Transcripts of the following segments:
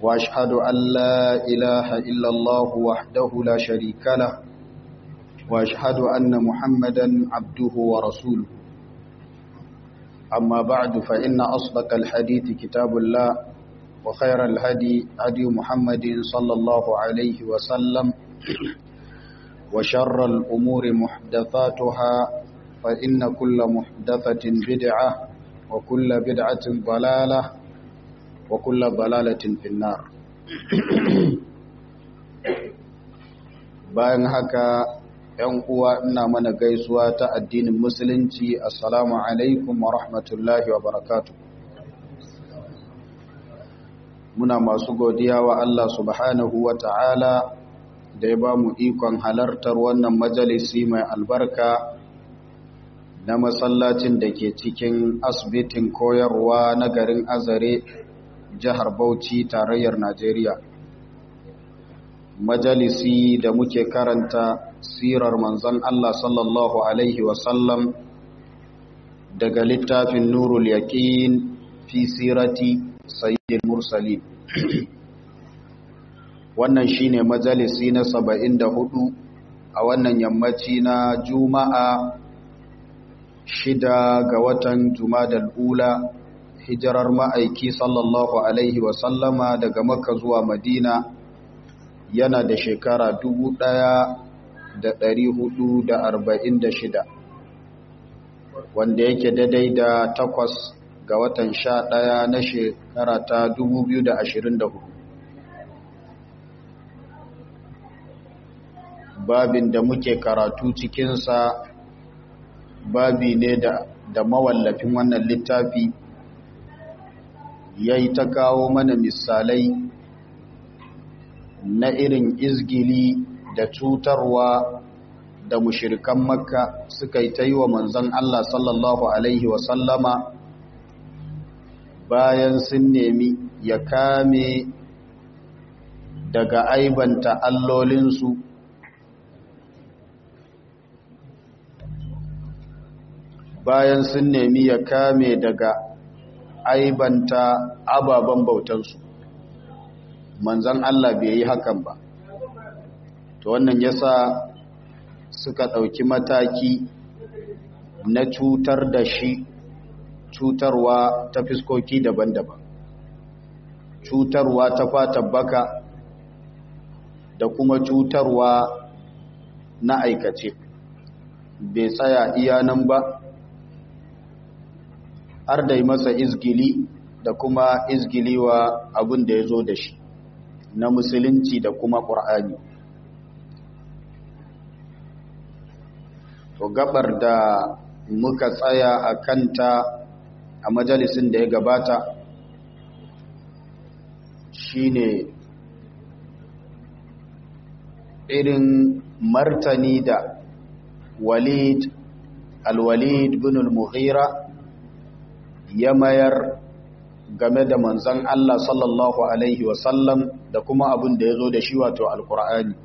وأشهد أن لا إله إلا الله وحده لا شريك له وأشهد أن محمدا عبده ورسوله أما بعد فإن أصدق الحديث كتاب الله وخير الهدي هدي محمد صلى الله عليه وسلم وشر الأمور محدثاتها فإن كل محدثة بدعة وكل بدعة ضلالة وكل ضلالة في النار bayan haka ‘yan uwa ina mana gaisuwa ta addinin musulunci assalamu alaikum wa rahmatullahi wa barakatu muna masu godiya wa Allah subhanahu wa ta'ala da ya ba mu ikon halartar wannan majalisi mai albarka na masallacin da ke cikin asibitin koyarwa na garin azare jihar bauchi tarayyar najeriya majalisi da muke karanta sirar manzon Allah sallallahu Alaihi wasallam daga littafin nurul yaƙin fi sirati sayyidil mursalin wannan shine majalisi na saba'in da hudu a wannan yammaci na juma'a shida ga watan jumadal ula hijirar ma'aiki sallallahu Alaihi wasallama daga makka zuwa madina yana da shekara dubu ɗaya da ɗari hudu da arba'in da shida wanda yake daidai da takwas ga watan sha ɗaya na shekara ta dubu biyu da ashirin da hudu babin da muke karatu cikinsa babi ne da, da mawallafin wannan littafi ya yi ta kawo mana misalai na irin izgili da cutarwa da mushirikan makka suka yi ta yi wa manzan Allah sallallahu Alaihi wasallama bayan sun nemi ya kame daga aibanta allolinsu bayan sun nemi ya kame daga aibanta ababen bautansu manzan Allah bai yi hakan ba to wannan yasa suka ɗauki mataki na cutar da shi cutarwa ta fiskoki daban-daban cutarwa ta fatan baka da kuma cutarwa na aikace bai tsaya iya nan ba har da masa izgili da kuma izgili wa abin da ya zo da shi na musulunci da kuma ƙur'ani to gabar da muka tsaya a kanta a majalisin da ya gabata shine irin martani da walid alwalid bin al-mughira ya mayar game da manzan Allah sallallahu Alaihi wasallam da kuma abin da ya zo da shi wato alkur'ani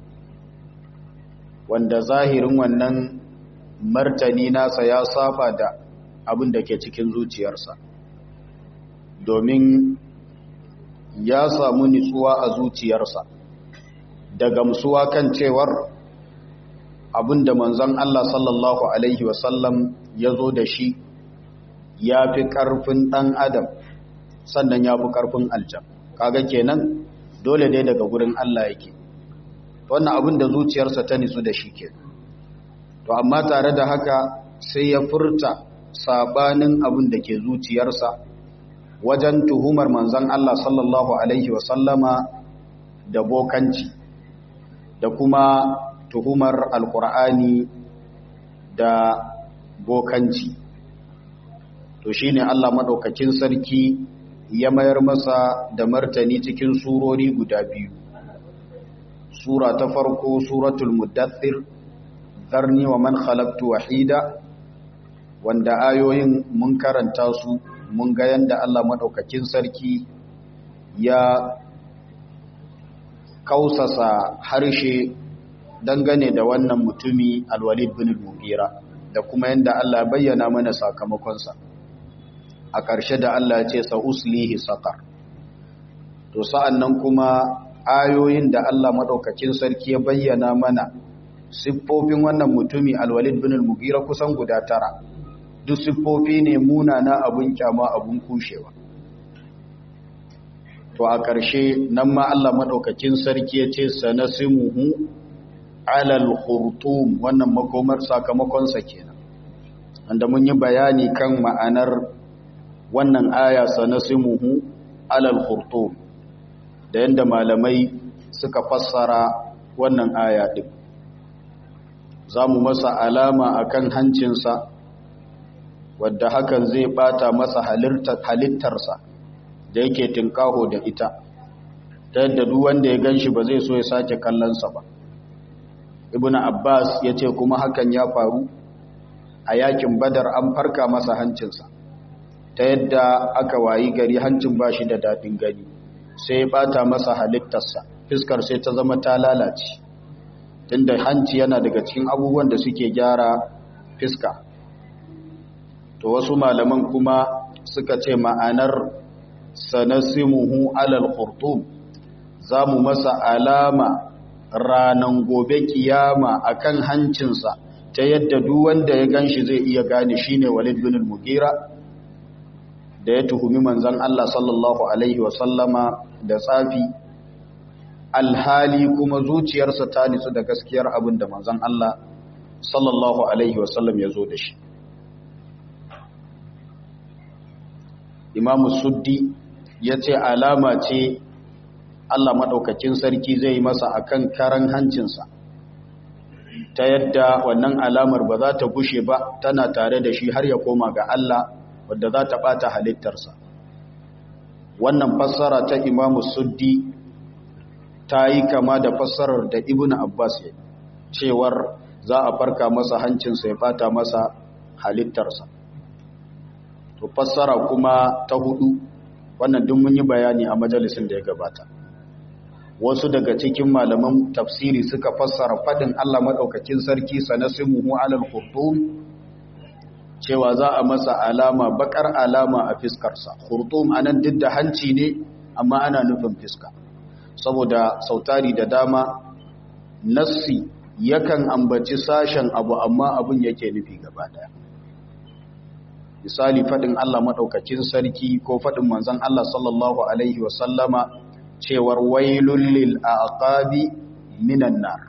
wanda zahirin wannan martani nasa ya safa da abin da ke cikin zuciyarsa domin ya samu nitsuwa a zuciyarsa da gamsuwa kan cewar abin da manzan Allah sallallahu Alaihi wasallam ya zo da shi ya fi ƙarfin ɗan adam sannan ya fi ƙarfin aljan kaga kenan dole dai daga gurin Allah yake wannan abin da zuciyarsa ta nisu da shi ke to amma tare da haka sai ya furta sabanin abin da ke zuciyarsa wajen tuhumar manzan Allah sallallahu alaihi wasallama da bokanci da kuma tuhumar alkur'ani da bokanci to shine Allah madaukakin sarki ya mayar masa da martani cikin surori guda biyu sura ta farko suratul muddathir zarni wa man khalaqtu wahida wanda ayoyin mun karanta su mun ga yanda Allah madaukakin sarki ya kausasa harshe dangane da wannan mutumi alwalid bin al-mughira da kuma yanda Allah bayyana mana sakamakonsa a ƙarshe da Allah ce sa uslihi saqar to sa'an nan kuma ayoyin da Allah maɗaukakin sarki ya bayyana mana siffofin wannan mutumi alwalid bin al-mugira kusan guda tara duk siffofi ne munana abun kyama abun kushewa to a ƙarshe nan ma Allah maɗaukakin sarki ya ce sanasimuhu alal khurtum wannan makomar sakamakonsa kenan wanda mun yi bayani kan ma'anar wannan aya sanasimuhu alal khurtum da yadda malamai suka fassara wannan aya ɗin za mu masa alama a kan hancinsa wadda hakan zai bata masa halittarsa da yake tinkaho da ita ta yadda duk wanda ya gan shi ba zai so ya sake kallonsa ba ibn abbas ya ce kuma hakan ya faru a yakin badar an farka masa hancinsa ta yadda aka wayi gari hancin ba shi da daɗin gani sai ya bata masa halittarsa fiskar sai ta zama ta lalace tunda hanci yana daga cikin abubuwan da suke gyara fiska to wasu malaman kuma suka ce ma'anar sanasimuhu alal khurtum za mu masa alama ranan gobe kiyama akan hancinsa ta yadda duk wanda ya ganshi zai iya gane shine Walid bin al-Mughira da ya tuhumi manzon Allah sallallahu alaihi wa sallama da tsafi alhali kuma zuciyarsa ta nitsu da gaskiyar abin da manzon Allah sallallahu alaihi wa sallam ya zo da shi Imam Suddi ya ce alama ce Allah maɗaukakin sarki zai masa akan karan hancinsa ta yadda wannan alamar ba za ta gushe ba tana tare da shi har ya koma ga Allah wadda za ta ɓata halittarsa wannan fassara ta imamu suddi ta yi kama da fassarar da ibn abbas ya cewar za a farka masa hancinsa ya ɓata masa halittarsa to fassara kuma ta hudu wannan duk mun yi bayani a majalisin da ya gabata wasu daga cikin malaman tafsiri suka fassara fadin Allah madaukakin sarki sanasimuhu alal khurtum cewa za a masa alama bakar alama a fiskarsa khurtum anan duk da hanci ne amma ana nufin fiska saboda sautari da dama nassi yakan ambaci sashen abu amma abun yake nufi gaba daya misali fadin Allah madaukakin sarki ko fadin manzon Allah sallallahu alaihi wasallama cewar wailul lil aqabi minan nar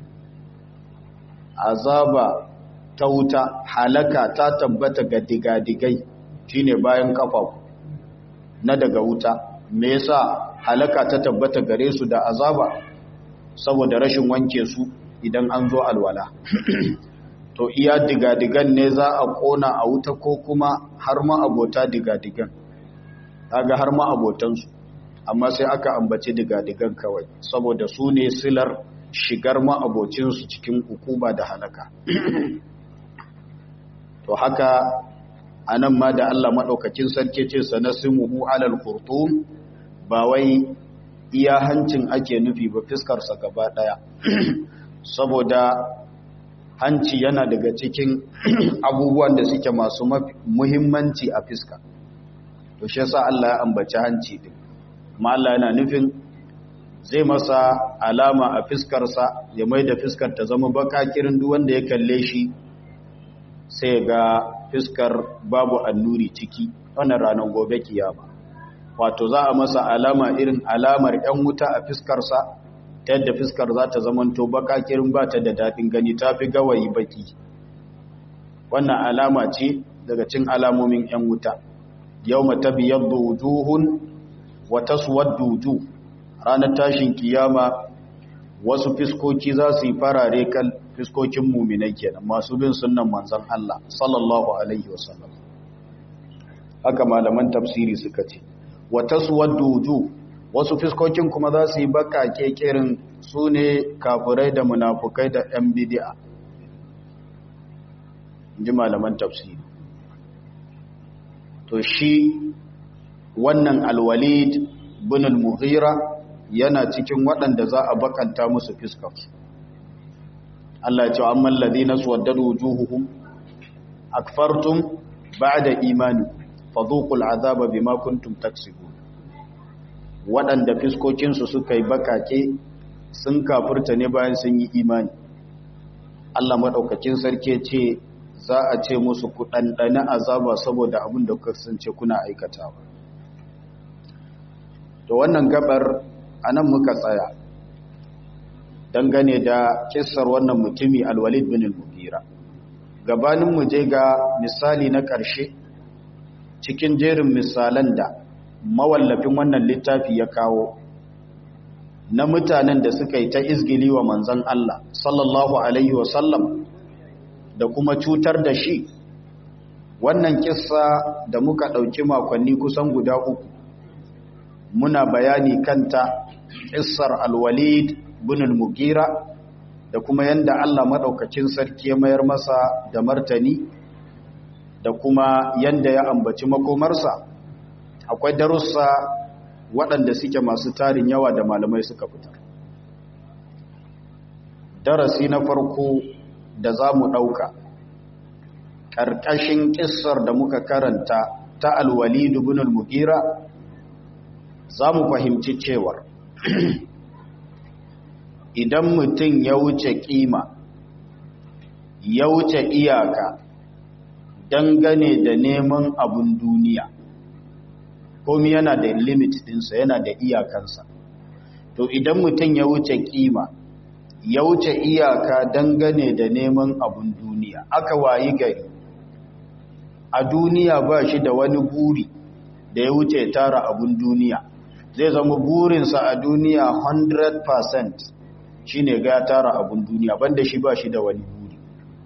azaba ta wuta halaka ta tabbata ga digadigai shine bayan kafafu na daga wuta me yasa halaka ta tabbata gare su da azaba saboda rashin wanke su idan an zo alwala to iya digadigan ne za a kona a wuta ko kuma har ma abota digadigan kaga har ma abotansu amma sai aka ambaci digadigan kawai saboda su ne silar shigar ma'abocinsu cikin hukuma da halaka to haka a nan ma da Allah maɗaukakin sarki ce sanasimuhu alal khurtum ba wai iya hancin ake nufi ba fiskarsa gaba ɗaya saboda hanci yana daga cikin abubuwan da suke masu muhimmanci a fiska to shi yasa Allah ya ambaci hanci din amma Allah yana nufin zai masa alama a fiskarsa ya mai da fiskar ta zama baka kirin duk wanda ya kalle shi sai ga fiskar babu annuri ciki wannan ranar gobe kiyama wato za a masa alama irin alamar yan wuta a fiskarsa ta yadda fiskar za ta zamanto baka kirin ba ta da daɗin gani ta fi gawayi baki wannan alama ce daga cin alamomin yan wuta yau mata biyar da wujuhun wata suwaddu ranar tashin kiyama wasu fiskoki za su yi farare kan fiskokin muminai kenan masu bin sunnan manzon Allah sallallahu alaihi wasallam haka malaman tafsiri suka ce wata suwaddu wasu fiskokin kuma za su yi baka kekirin su ne kafirai da munafukai da yan bid'a ji malaman tafsiri to shi wannan alwalid bin al-mughira yana cikin waɗanda za a bakanta musu fiskarsu Allah ya ce amma alladhina suwaddadu wujuhuhum akfartum ba'da imani fadhuqul azaba bima kuntum taksibun waɗanda fiskokinsu suka yi bakake sun kafurta ne bayan sun yi imani Allah maɗaukakin sarki ce za a ce musu ku ɗanɗana azaba saboda abin da kuka kasance kuna aikatawa to wannan gabar anan muka tsaya dangane da kissar wannan mutumi alwalid bin al-mughira gabanin mu je ga misali na ƙarshe cikin jerin misalan da mawallafin wannan littafi ya kawo na mutanen da suka yi ta izgili wa manzon Allah sallallahu alaihi wasallam da kuma cutar da shi wannan kissa da muka ɗauki makonni kusan guda uku muna bayani kanta kissar alwalid bin al-mugira da kuma yanda Allah madaukakin sarki ya mayar masa da martani da kuma yanda ya ambaci makomarsa akwai darussa waɗanda suke masu tarin yawa da malamai suka fitar darasi na farko da za mu ɗauka ƙarƙashin ƙissar da muka karanta ta alwalidu bin al-mugira za mu fahimci cewar idan mutum ya wuce kima ya wuce iyaka dangane da neman abun duniya komi yana da limit dinsa yana da iyakansa to idan mutum ya wuce kima ya wuce iyaka dangane da neman abun duniya aka wayi gari a duniya ba shi da wani buri da ya wuce tara abun duniya zai zama burinsa a duniya 100% shi ne ga tara abun duniya banda shi ba shi da wani buri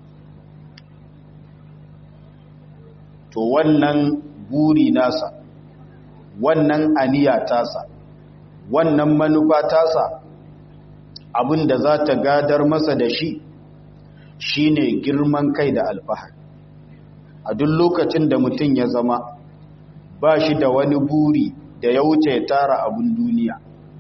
to wannan buri nasa wannan aniya tasa wannan manufa tasa abin da za ta gadar masa da shi shine girman kai da alfahari a duk lokacin da mutum ya zama ba shi da wani buri da ya wuce tara abin duniya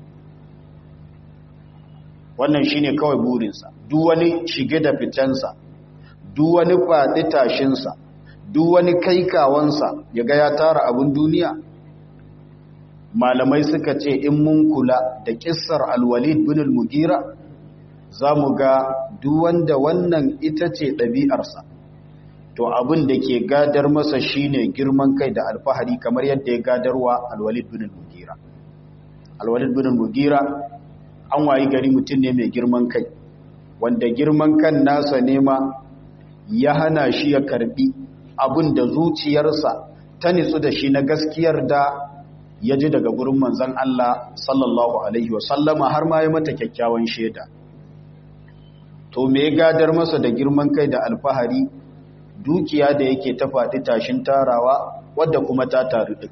wannan shine kawai burinsa duk wani shige da ficensa duk wani faɗi tashinsa duk wani kaikawansa ya ga ya tara abin duniya malamai suka ce in mun kula da kissar alwalid bin al-mugira za mu ga duk wanda wannan ita ce ɗabi'arsa to abin da ke gadar masa shine girman kai da alfahari kamar yadda ya gadarwa alwalid bin al-mugira alwalid bin al-mugira an wayi gari mutum ne mai girman kai wanda girman kan nasa nema ya hana shi ya karbi abin da zuciyarsa ta nitsu da shi na gaskiyar da ya ji daga gurin manzan Allah sallallahu alaihi wasallama har ma ya mata kyakkyawan shaida to me ya gadar masa da girman kai da alfahari dukiya da yake ta faɗi tashin tarawa wadda kuma ta taru ɗin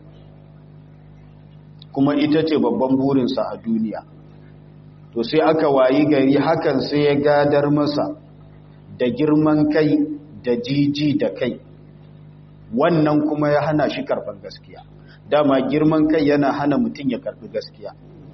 kuma ita ce babban burinsa a duniya to sai aka wayi gari hakan sai ya gadar masa da girman kai da jiji da kai wannan kuma ya hana shi karban gaskiya dama girman kai yana hana mutum ya karbi gaskiya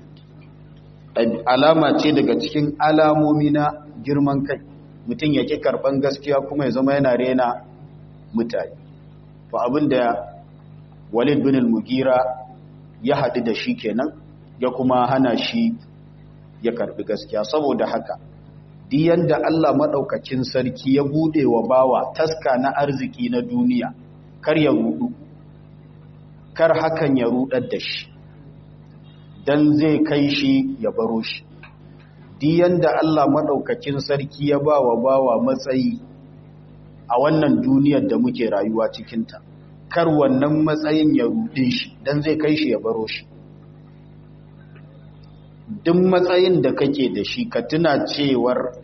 alama ce daga cikin alamomi na girman kai mutum ya ki karban gaskiya kuma ya zama yana rena mutane to abinda walid bin al-mugira ya haɗu da shi kenan ya kuma hana shi ya karbi gaskiya saboda haka diyan da Allah maɗaukacin sarki ya buɗe wa bawa taska na arziki na duniya kar ya rudu kar hakan ya rudar da shi dan zai kai shi ya baro shi diyan da Allah maɗaukacin sarki ya ba wa bawa matsayi a wannan duniyar da muke rayuwa cikinta kar wannan matsayin ya rude shi dan zai kai shi ya baro shi duk matsayin da kake da shi ka tuna cewar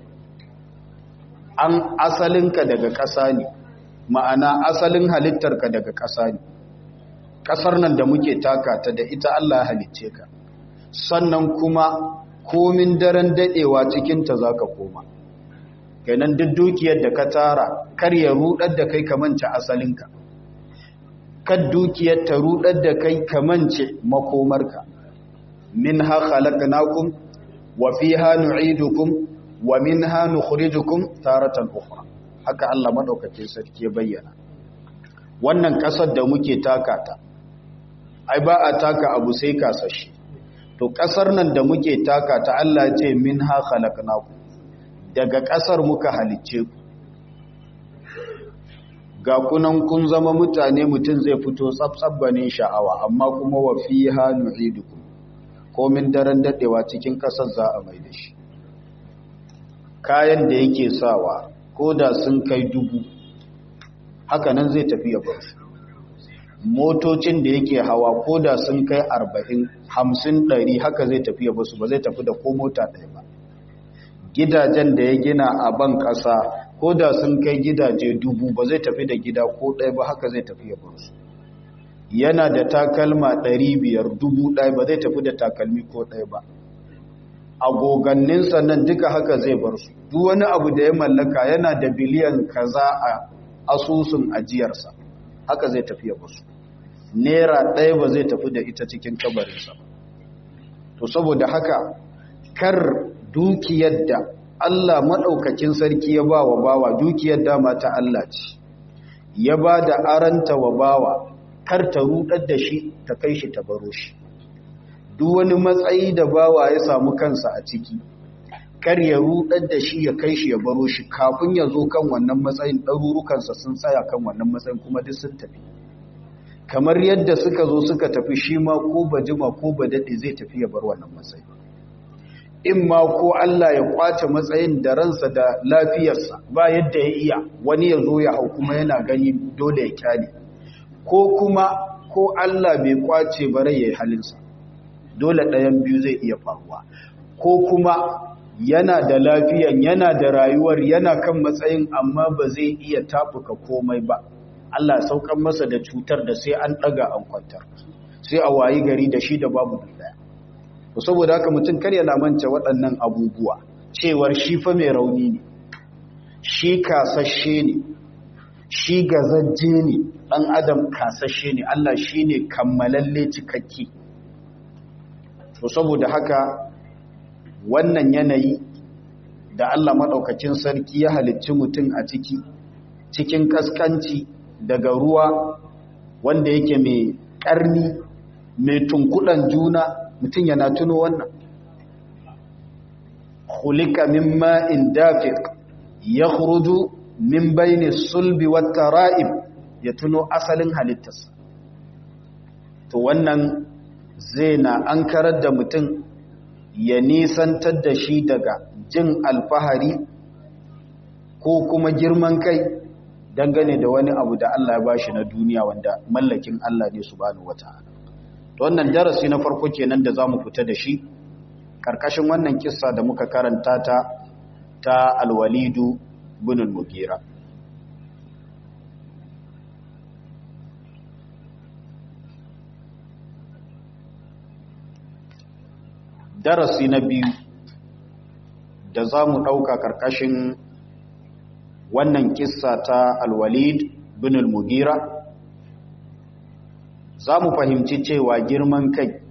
an asalinka daga ƙasa ne ma'ana asalin halittarka daga ƙasa ne ƙasar nan da muke taka ta da ita Allah halicce ka sannan kuma komin daren daɗewa cikinta za ka koma kenan duk dukiyar da ka tara kar ya rudar da kai kamance asalinka kad dukiyar ta rudar da kai kamance makomarka minha khalaqnakum wa fiha nu'idukum wa minha nukhrijukum taratan ukhra haka Allah madaukakin sarki ya bayyana wannan kasar da muke taka ta ai ba a taka abu sai kasashe to ƙasar nan da muke taka ta Allah ce min ha khalaqnakum daga ƙasar muka halicce ku ga kunan kun zama mutane mutum zai fito tsabtsabbanin sha'awa amma kuma wa fiha nu'idukum komin daren dadewa cikin ƙasar za a mai da shi kayan da yake sawa ko da sun kai dubu haka nan zai tafi ya bar motocin da yake hawa ko da sun kai arba'in hamsin ɗari haka zai tafi ya basu ba zai tafi da ko mota ɗaya ba gidajen da ya gina a ban ƙasa ko da sun kai gidaje dubu ba zai tafi da gida ko ɗaya ba haka zai tafi ya basu yana da takalma ɗari biyar dubu ɗaya ba zai tafi da takalmi ko ɗaya ba agoganninsa nan duka haka zai bar su duk wani abu da ya mallaka yana da biliyan kaza a asusun ajiyarsa haka zai tafi ya basu naira ɗaya ba zai tafi da ita cikin kabarinsa ba to saboda haka kar dukiyar da Allah maɗaukakin sarki ya ba wa bawa dukiyar dama ta Allah ce ya ba da aranta wa bawa kar ta rudar da shi ta kai shi ta baro shi duk wani matsayi da bawa ya samu kansa a ciki kar ya rudar da shi ya kai shi ya baro shi kafin ya zo kan wannan matsayin ɗarurukansa sun tsaya kan wannan matsayin kuma duk sun tafi kamar yadda suka zo suka tafi shi ma ko ba jima ko ba daɗe zai tafi ya bar wannan matsayi in ma ko Allah ya kwace matsayin da ransa da lafiyarsa ba yadda ya iya wani ya zo ya hau kuma yana gani dole ya kyale ko kuma ko Allah bai kwace bare ya yi halinsa dole ɗayan biyu zai iya faruwa ko kuma yana da lafiyan yana da rayuwar yana kan matsayin amma ba zai iya tafuka komai ba Allah saukan masa da cutar da sai an ɗaga an kwantar sai a wayi gari da shi da babu daya to saboda haka mutum kar ya lamanta waɗannan abubuwa cewar shi fa mai rauni ne shi kasashe ne shi gazajje ne ɗan adam kasashe ne Allah shi ne kammalalle cikakke to saboda haka wannan yanayi da Allah maɗaukacin sarki ya halicci mutum a ciki cikin kaskanci daga ruwa wanda yake mai ƙarni mai tunkuɗan juna mutum yana tuno wannan hulika min ma'in dafiq ya huruju min bayni sulbi wata ra'ib ya tuno asalin halittarsa to wannan zai na an karar da mutum ya nisantar da shi daga jin alfahari ko kuma girman kai dangane da wani abu da Allah ya bashi na duniya wanda mallakin Allah ne subhanahu wata'ala to wannan darasi na farko kenan da zamu fita da shi karkashin wannan kissa da muka karanta ta ta alwalidu bin al-mughira darasi na biyu da za mu ɗauka ƙarƙashin wannan kissa ta alwalid bin al-mugira za mu fahimci cewa girman kai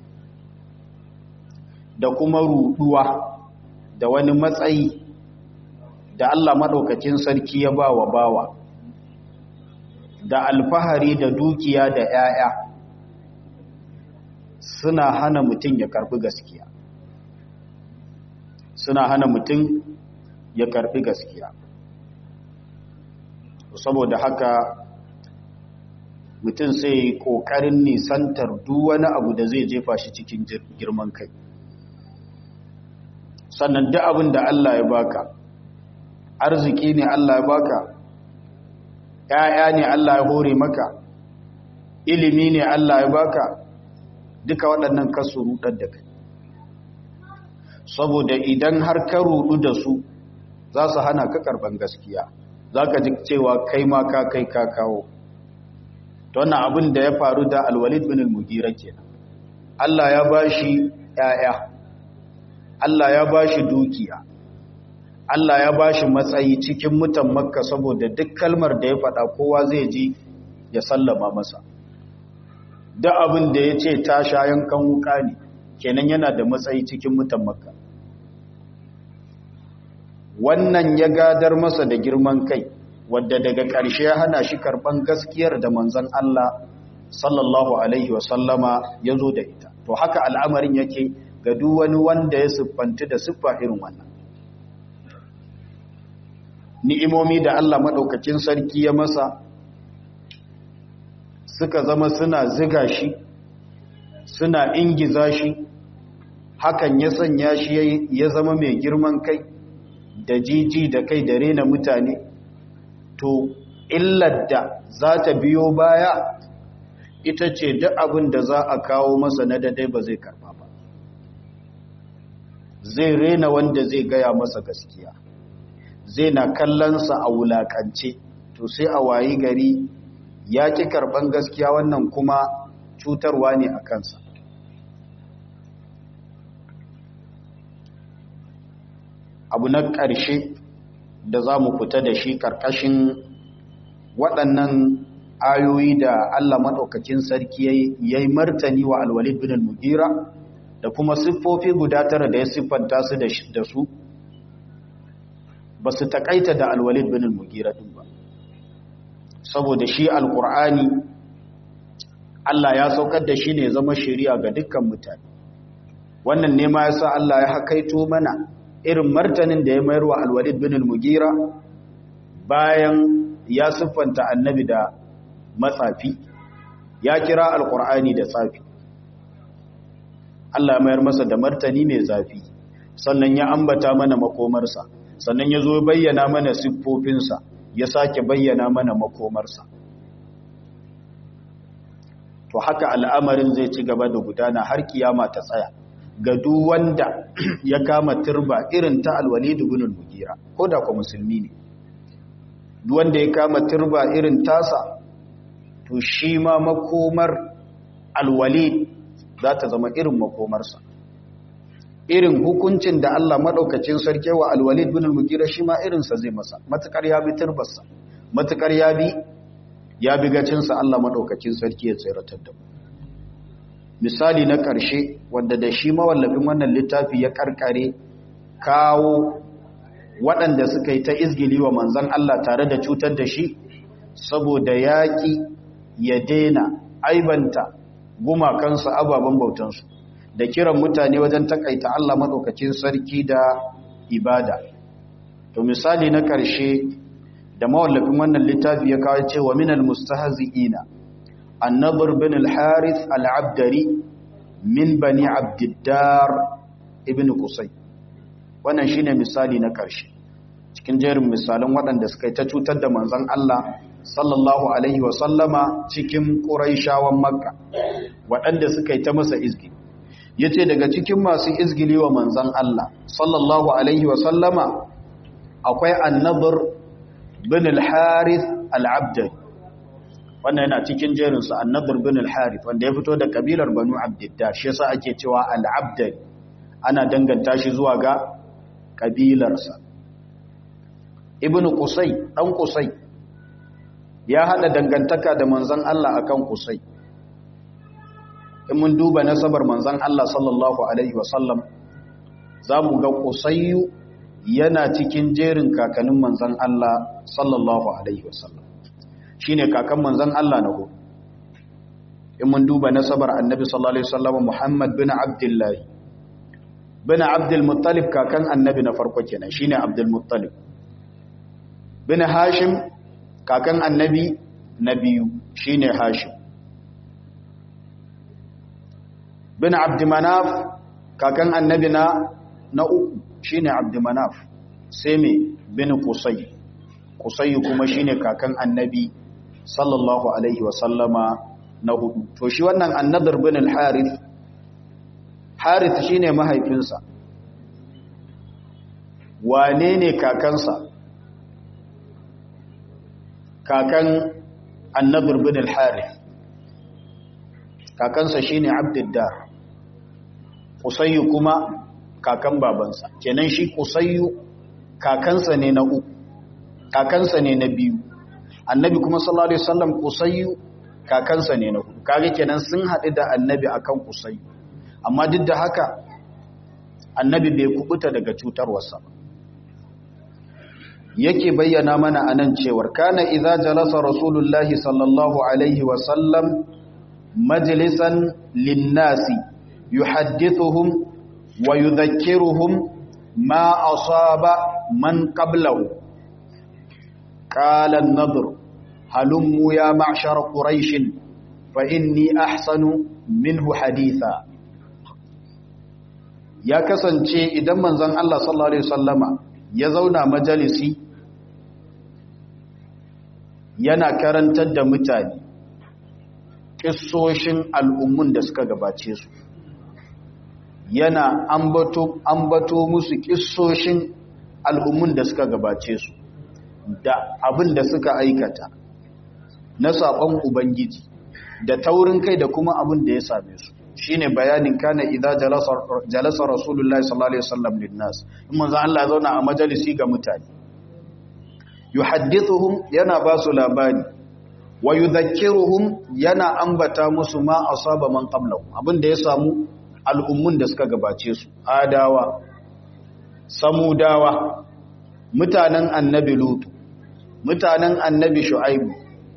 da kuma ruɗuwa da wani matsayi da Allah maɗaukacin sarki ya ba wa bawa da alfahari da dukiya da ‘ya'ya suna hana mutum ya karɓi gaskiya suna hana mutum ya karɓi gaskiya saboda haka mutum sai ƙoƙarin nisantar duk wani abu da zai jefa shi cikin girman kai sannan duk abin da Allah ya baka arziki ne Allah ya baka ‘ya'ya ne Allah ya hore maka ilimi ne Allah ya baka duka waɗannan kasu rudar da kai saboda idan har ka rudu da su za su hana ka karban gaskiya za ka ji cewa kai ma ka kai ka kawo ta wannan abin da ya faru da alwalid bin al-mugira kenan Allah ya ba shi ‘ya'ya Allah ya ba shi dukiya Allah ya ba shi matsayi cikin mutan makka saboda duk kalmar da ya faɗa kowa zai ji ya sallama masa da abin da ya ce ta sha yankan wuka ne kenan yana da matsayi cikin mutan makka wannan ya gadar masa da girman kai wadda daga ƙarshe ya hana shi karɓan gaskiyar da manzan Allah sallallahu alaihi wasallama ya zo da ita to haka al'amarin yake ga duk wani wanda ya siffanti da siffa irin wannan ni'imomi da Allah maɗaukacin sarki ya masa suka zama suna ziga shi suna ingiza shi hakan ya sanya shi ya zama mai girman kai da jiji da kai da rena mutane to illar da za ta biyo baya ita ce duk abin da za a kawo masa na dadai ba zai karba ba zai rena wanda zai gaya masa gaskiya zai na kallonsa a wulakance to sai a wayi gari ya ƙi karɓan gaskiya wannan kuma cutarwa ne a kansa abu na ƙarshe da za mu fita da shi ƙarƙashin waɗannan ayoyi da Allah maɗaukakin sarki ya yi martani wa alwalid bin al-mugira da kuma siffofi guda tara da ya siffanta su da su ba su taƙaita da alwalid bin al-mugira ɗin ba saboda shi alƙur'ani Allah ya saukar da shi ne zama shari'a ga dukkan mutane wannan ne ma ya sa Allah ya hakaito mana irin martanin da ya mayar wa alwalid bin al-mugira bayan ya siffanta annabi da matsafi ya kira alkur'ani da tsafi Allah mayar masa da martani mai zafi sannan ya ambata mana makomarsa sannan ya zo bayyana mana siffofinsa ya sake bayyana mana makomarsa to haka al'amarin zai ci gaba da gudana har kiyama ta tsaya ga duk wanda ya kama turba irin ta alwalid ibn al-mugira ko da ko musulmi ne duk wanda ya kama turba irin tasa to shi ma makomar alwalid za ta zama irin makomarsa irin hukuncin da Allah madaukakin sarki wa alwalid ibn al-mugira shi ma irinsa zai masa matukar ya bi turbarsa matukar ya bi ya bi gacinsa Allah madaukakin sarki ya tsiratar da mu misali na ƙarshe wanda da shi mawallafin wannan littafi ya karkare kawo waɗanda suka yi ta izgili wa manzan Allah tare da cutar da shi saboda yaƙi ya daina aibanta gumakansu ababen bautansu da kiran mutane wajen takaita Allah maɗaukacin sarki da ibada to misali na ƙarshe da mawallafin wannan littafi ya kawo cewa minal mustahzi'ina النضر بن الحارث العبدري من بني عبد الدار ابن قصي wannan shine misali na ƙarshe cikin jerin misalan waɗanda suka yi ta cutar da manzon Allah sallallahu alaihi wa sallama cikin Quraishawan Makka waɗanda suka yi ta masa izgi yace daga cikin masu izgili wa manzon Allah sallallahu alaihi wa sallama akwai an-nadr bin al-harith al-abdari wannan yana cikin jerinsa annadur bin al-harith wanda ya fito da kabilar banu abdiddar shi yasa ake cewa al-abdal ana danganta shi zuwa ga kabilarsa ibnu qusay dan qusay ya hada dangantaka da manzon Allah akan qusay in mun duba nasabar manzon Allah sallallahu alaihi wasallam zamu ga qusayyu yana cikin jerin kakannin manzon Allah sallallahu alaihi wasallam shine kakan manzon Allah na hudu in mun duba nasabar annabi sallallahu alaihi wasallam Muhammad bin Abdullah bin Abdul Muttalib kakan annabi na farko kenan shine Abdul Muttalib bin Hashim kakan annabi na biyu shine Hashim bin Abd Manaf kakan annabi na na uku shine Abd Manaf sai me bin Qusay Qusay kuma shine kakan annabi sallallahu alaihi wasallama na hudu to shi wannan annadar bin al-harith harith shine mahaifinsa wane ne kakansa kakan annadar bin al-harith kakansa shine abduddar qusayyu kuma kakan babansa kenan shi qusayyu kakansa ne na uku kakansa ne na biyu annabi kuma sallallahu alaihi wasallam kusayyu kakansa ne na hudu kage kenan sun haɗu da annabi akan kusayyu amma duk da haka annabi bai kubuta daga cutarwarsa ba yake bayyana mana anan cewar kana idza jalasa rasulullahi sallallahu alaihi wasallam majlisan linnasi yuhaddithuhum wa yudhakkiruhum ma asaba man qablahu qala an-nadr halummu ya ma'shar quraish fa inni ahsanu minhu haditha ya kasance idan manzon Allah sallallahu alaihi wasallama ya zauna majalisi yana karantar da mutane kissoshin al'ummun da suka gabace su yana ambato ambato musu kissoshin al'ummun da suka gabace su da abin da suka aikata na saƙon ubangiji da taurin kai da kuma abin da ya same su shine bayanin kana idza jalasa jalasa rasulullahi sallallahu alaihi wasallam linnas in manzo Allah ya zauna a majalisi ga mutane yuhaddithuhum yana ba su labari wa yudhakkiruhum yana ambata musu ma asaba man qablahu abinda ya samu al'ummun da suka gabace su adawa samudawa mutanen annabi lutu mutanen annabi shu'aibu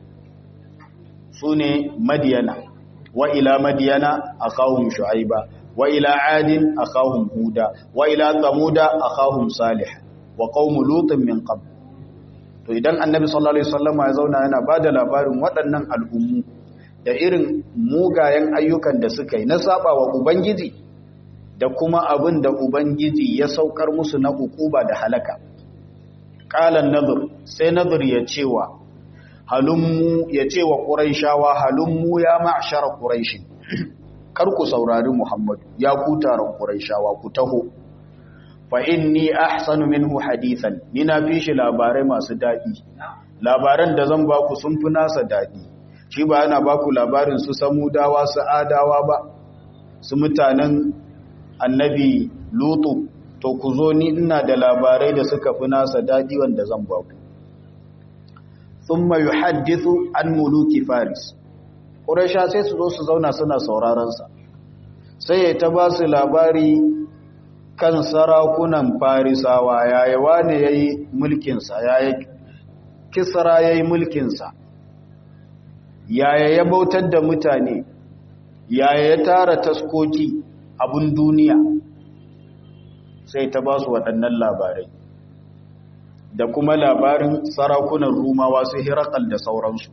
sune madiyana wa ila madiyana akahum shu'aiba wa ila adin akahum huda wa ila thamuda akahum salih wa qaum lutin min qabl to idan annabi sallallahu alaihi wasallama ya zauna yana bada labarin waɗannan al'ummu da irin mugayen ayyukan da suka yi na saba wa ubangiji da kuma abin da ubangiji ya saukar musu na hukuba da halaka qalan nadhr sai nadhr ya cewa halummu ya cewa quraishawa halummu ya ma'shar quraish kar ku saurari muhammad ya ku taron quraishawa ku taho fa inni ahsanu minhu hadithan ni na fi shi labarai masu daɗi labaran da zan baku sun fi nasa daɗi shi ba yana baku labarin su samudawa su adawa ba su mutanen annabi lutu to ku zo ni ina da labarai da suka fi nasa daɗi wanda zan baku thumma yuhaddithu an muluki faris quraisha sai su zo su zauna suna sauraron sa sai ya ta ba su labari kan sarakunan farisawa yaya wane ya yi mulkinsa yaya kisra ya yi mulkinsa yaya ya bautar da mutane yaya ya tara taskoki abin duniya sai ta ba su waɗannan labarai da kuma labarin sarakunan rumawa su hirakal da sauransu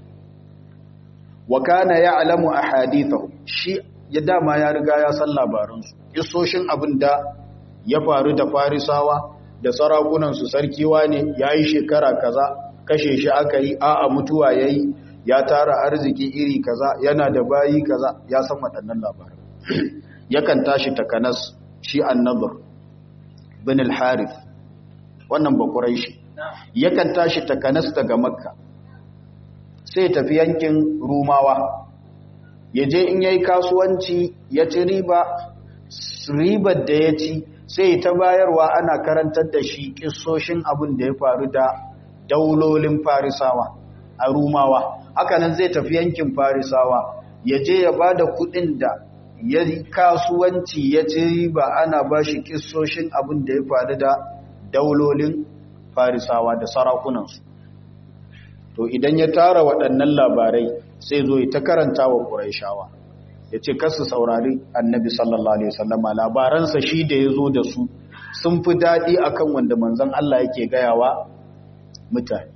wa kana ya alamu a hadithahu shi ya dama ya riga ya san labaransu isoshin abin da ya faru da farisawa da sarakunansu sarkiwa ne ya yi shekara kaza kashe shi aka yi a'a mutuwa ya yi ya tara arziki iri kaza yana da bayi kaza ya san waɗannan labaran yakan tashi takanas shi annabur bin al-harith wannan bakurai shi yakan tashi takanas daga makka sai tafi yankin rumawa ya je in yayi kasuwanci ya ci riba ribar da ya ci sai ta bayarwa ana karantar da shi kissoshin abin da ya faru da daulolin farisawa a rumawa hakanan zai tafi yankin farisawa ya je ya ba da kudin da ya kasuwanci ya ci riba ana ba shi kissoshin abin da ya faru da daulolin farisawa da sarakunansu to idan ya tara waɗannan labarai sai zo ta karanta wa ƙuraishawa ya ce kasu saurari annabi sallallahu alaihi wasallama labaransa shi da ya zo da su sun fi daɗi akan wanda manzan Allah yake gayawa mutane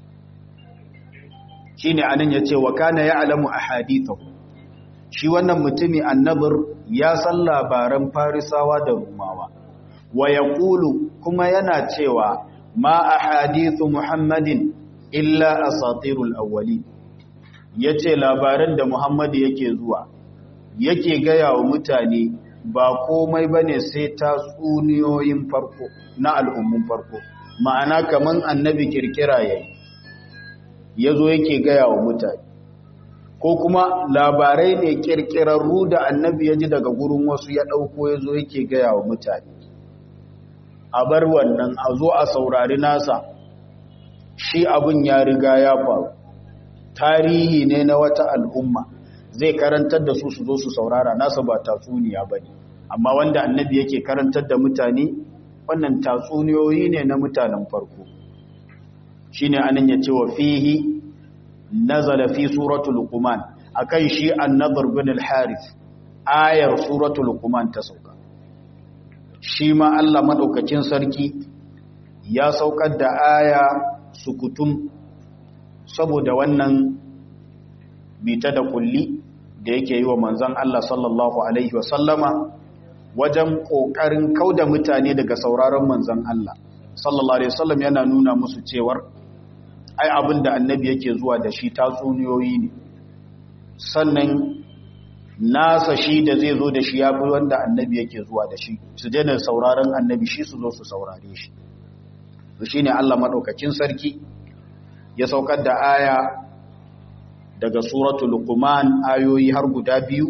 shi ne anan ya ce wa kana ya alamu a hadithahu shi wannan mutumi annabir ya san labaran farisawa da rumawa wa ya kuma yana cewa ma a hadithu muhammadin illa asatirul awwali ya ce labaran da muhammadu yake zuwa yake gaya wa mutane ba komai ba ne sai tatsuniyoyin farko na al'ummun farko ma'ana kaman annabi kirkira ya yi ya zo yake gaya wa mutane ko kuma labarai ne kirkirarru da annabi ya ji daga gurin wasu ya ɗauko ya zo yake gaya wa mutane a bar wannan a zo a saurari nasa shi abin ya riga ya faru tarihi ne na wata al'umma zai karantar da su su zo su saurara nasa ba tatsuniya ba ne amma wanda annabi yake karantar da mutane wannan tatsuniyoyi ne na mutanen farko shi ne anan ya ce wa fihi nazala fi suratul luqman akan shi annadar bin al-harith ayar suratul luqman ta sauka shi ma Allah madaukakin sarki ya saukar da aya sukutum saboda wannan bita da kulli da yake yi wa manzon Allah sallallahu alaihi wasallama wajen kokarin kauda mutane daga sauraron manzon Allah sallallahu alaihi wasallam yana nuna musu cewar ai abin da annabi yake zuwa da shi tatsuniyoyi ne sannan nasa shi da zai zo da shi ya fi wanda annabi yake zuwa da shi su daina sauraron annabi shi su zo su saurare shi su shi ne Allah maɗaukacin sarki ya saukar da aya daga suratul luqman ayoyi har guda biyu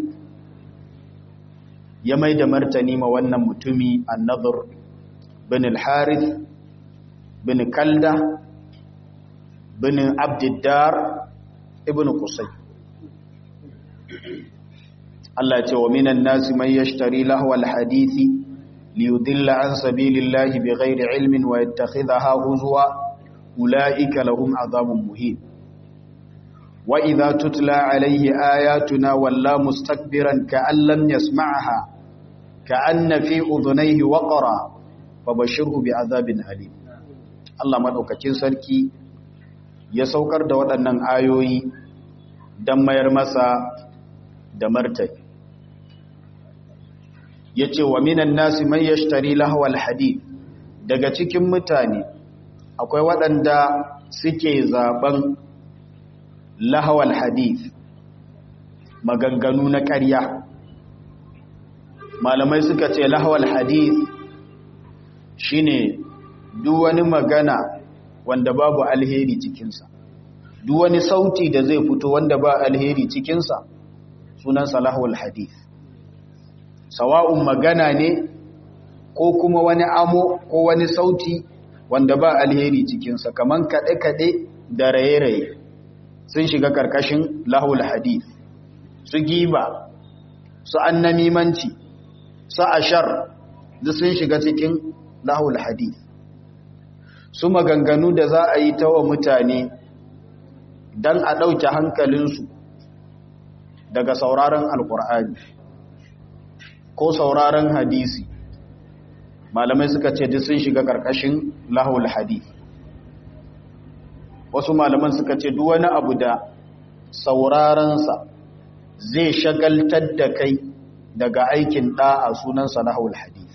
ya mai da martani ma wannan mutumi annadhur bin al-harith bin kalda bin abdiddar ibn qusay Allah ce wa minan nasi man yashtari lahwal hadisi liyudilla an sabilillahi bighairi ilmin wa yattakhidhaha huzwa ulaika lahum azabun muhin wa idha tutla alayhi ayatuna walla mustakbiran ka'an lam yasma'ha ka'anna fi udhunayhi waqra fabashirhu bi'adhabin alim Allah madaukakin sarki ya saukar da waɗannan ayoyi don mayar masa da martani ya ce wa minan nasi man yashtari lahawal hadith daga cikin mutane akwai waɗanda suke zaben lahawal hadith maganganu na ƙarya malamai suka ce lahawal hadith shine duk wani magana wanda babu alheri cikinsa duk wani sauti da zai fito wanda ba alheri cikinsa sunan salahul hadith sawa'un magana ne ko kuma wani amo ko wani sauti wanda ba alheri cikinsa kaman kaɗe-kaɗe da raye-raye sun shiga ƙarƙashin lahul hadith su giba su annamimanci su ashar duk sun shiga cikin lahul hadith su maganganu da za a yi ta wa mutane don a ɗauke hankalinsu daga sauraron alkur'ani ko sauraron hadisi malamai suka ce duk sun shiga ƙarƙashin lahul hadith wasu malaman suka ce duk wani abu da saurarensa zai shagaltar da kai daga aikin ɗa'a sunansa lahul hadith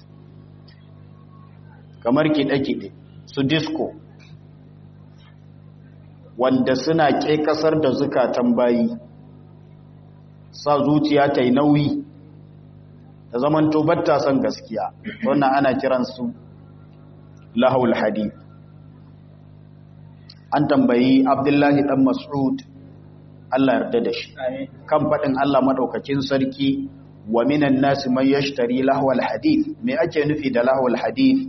kamar kiɗe-kiɗe su disco wanda suna ke kasar da zukatan bayi sa zuciya ta yi nauyi da zaman batta son gaskiya wannan ana kiransu lahul hadith an tambayi abdullahi dan mas'ud Allah yarda da shi kan faɗin Allah madaukakin sarki wa minan nasi man yashtari lahwal hadith me ake nufi da lahwal hadith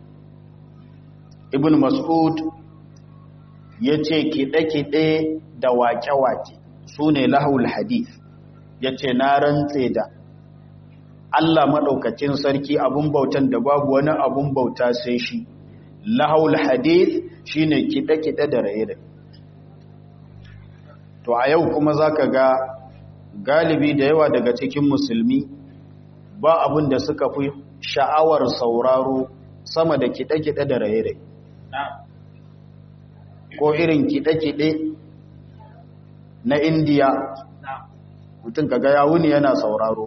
ibn mas'ud ya ce kiɗe-kiɗe da waƙe-waƙe su ne lahul hadith ya ce na rantse da Allah maɗaukacin sarki abun bautan da babu wani abun bauta sai shi lahul hadith shi ne kiɗe-kiɗe da raye to a yau kuma za ka ga galibi da yawa daga cikin musulmi ba abin da suka fi sha'awar sauraro sama da kiɗe-kiɗe da raye-raye ko irin kiɗe-kiɗe na indiya mutum kaga ya wuni yana sauraro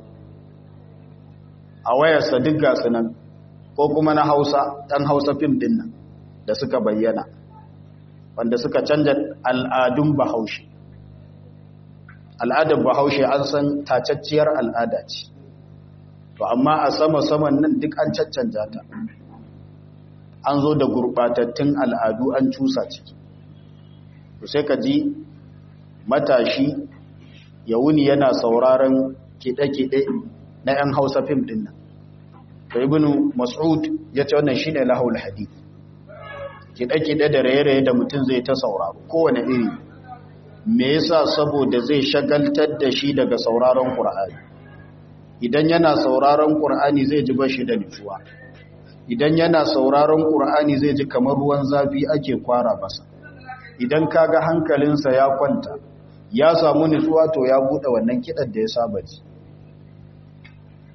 a wayarsa duk gasu nan ko kuma na hausa ɗan hausa fim ɗin nan da suka bayyana wanda suka canja al'adun bahaushe al'adar bahaushe an san tacacciyar al'ada ce to amma a sama-saman nan duk an caccanja ta an zo da gurɓatattun al'adu an cusa ciki to sai ka ji matashi ya wuni yana sauraron kiɗe-kiɗe na 'yan hausa fim ɗin nan to ibnu mas'ud ya ce wannan shine lahul hadith kiɗe-kiɗe da raye-raye da mutum zai ta sauraro kowane iri me yasa saboda zai shagaltar da shi daga sauraron qur'ani idan yana sauraron qur'ani zai ji bashi da nutsuwa idan yana sauraron qur'ani zai ji kamar ruwan zafi ake kwara masa idan kaga hankalinsa ya kwanta ya samu nutsuwa to ya bude wannan kidan da ya saba ji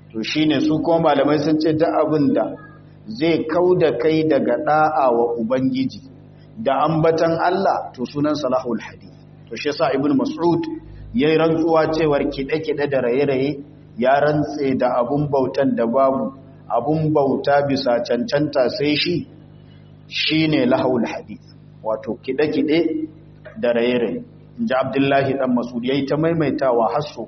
to shine su kuma malamai sun ce duk abin da zai kauda kai daga da'a wa ubangiji da ambatan Allah to sunan salahul hadith to shi yasa ibnu mas'ud yayi rantsuwa cewar kide-kide da raye-raye ya rantse da abun bautan da babu abun bauta bisa cancanta sai shi shine lahul hadith wato kide-kide da raye-raye inji abdullahi dan mas'ud yayi ta maimaitawa hasso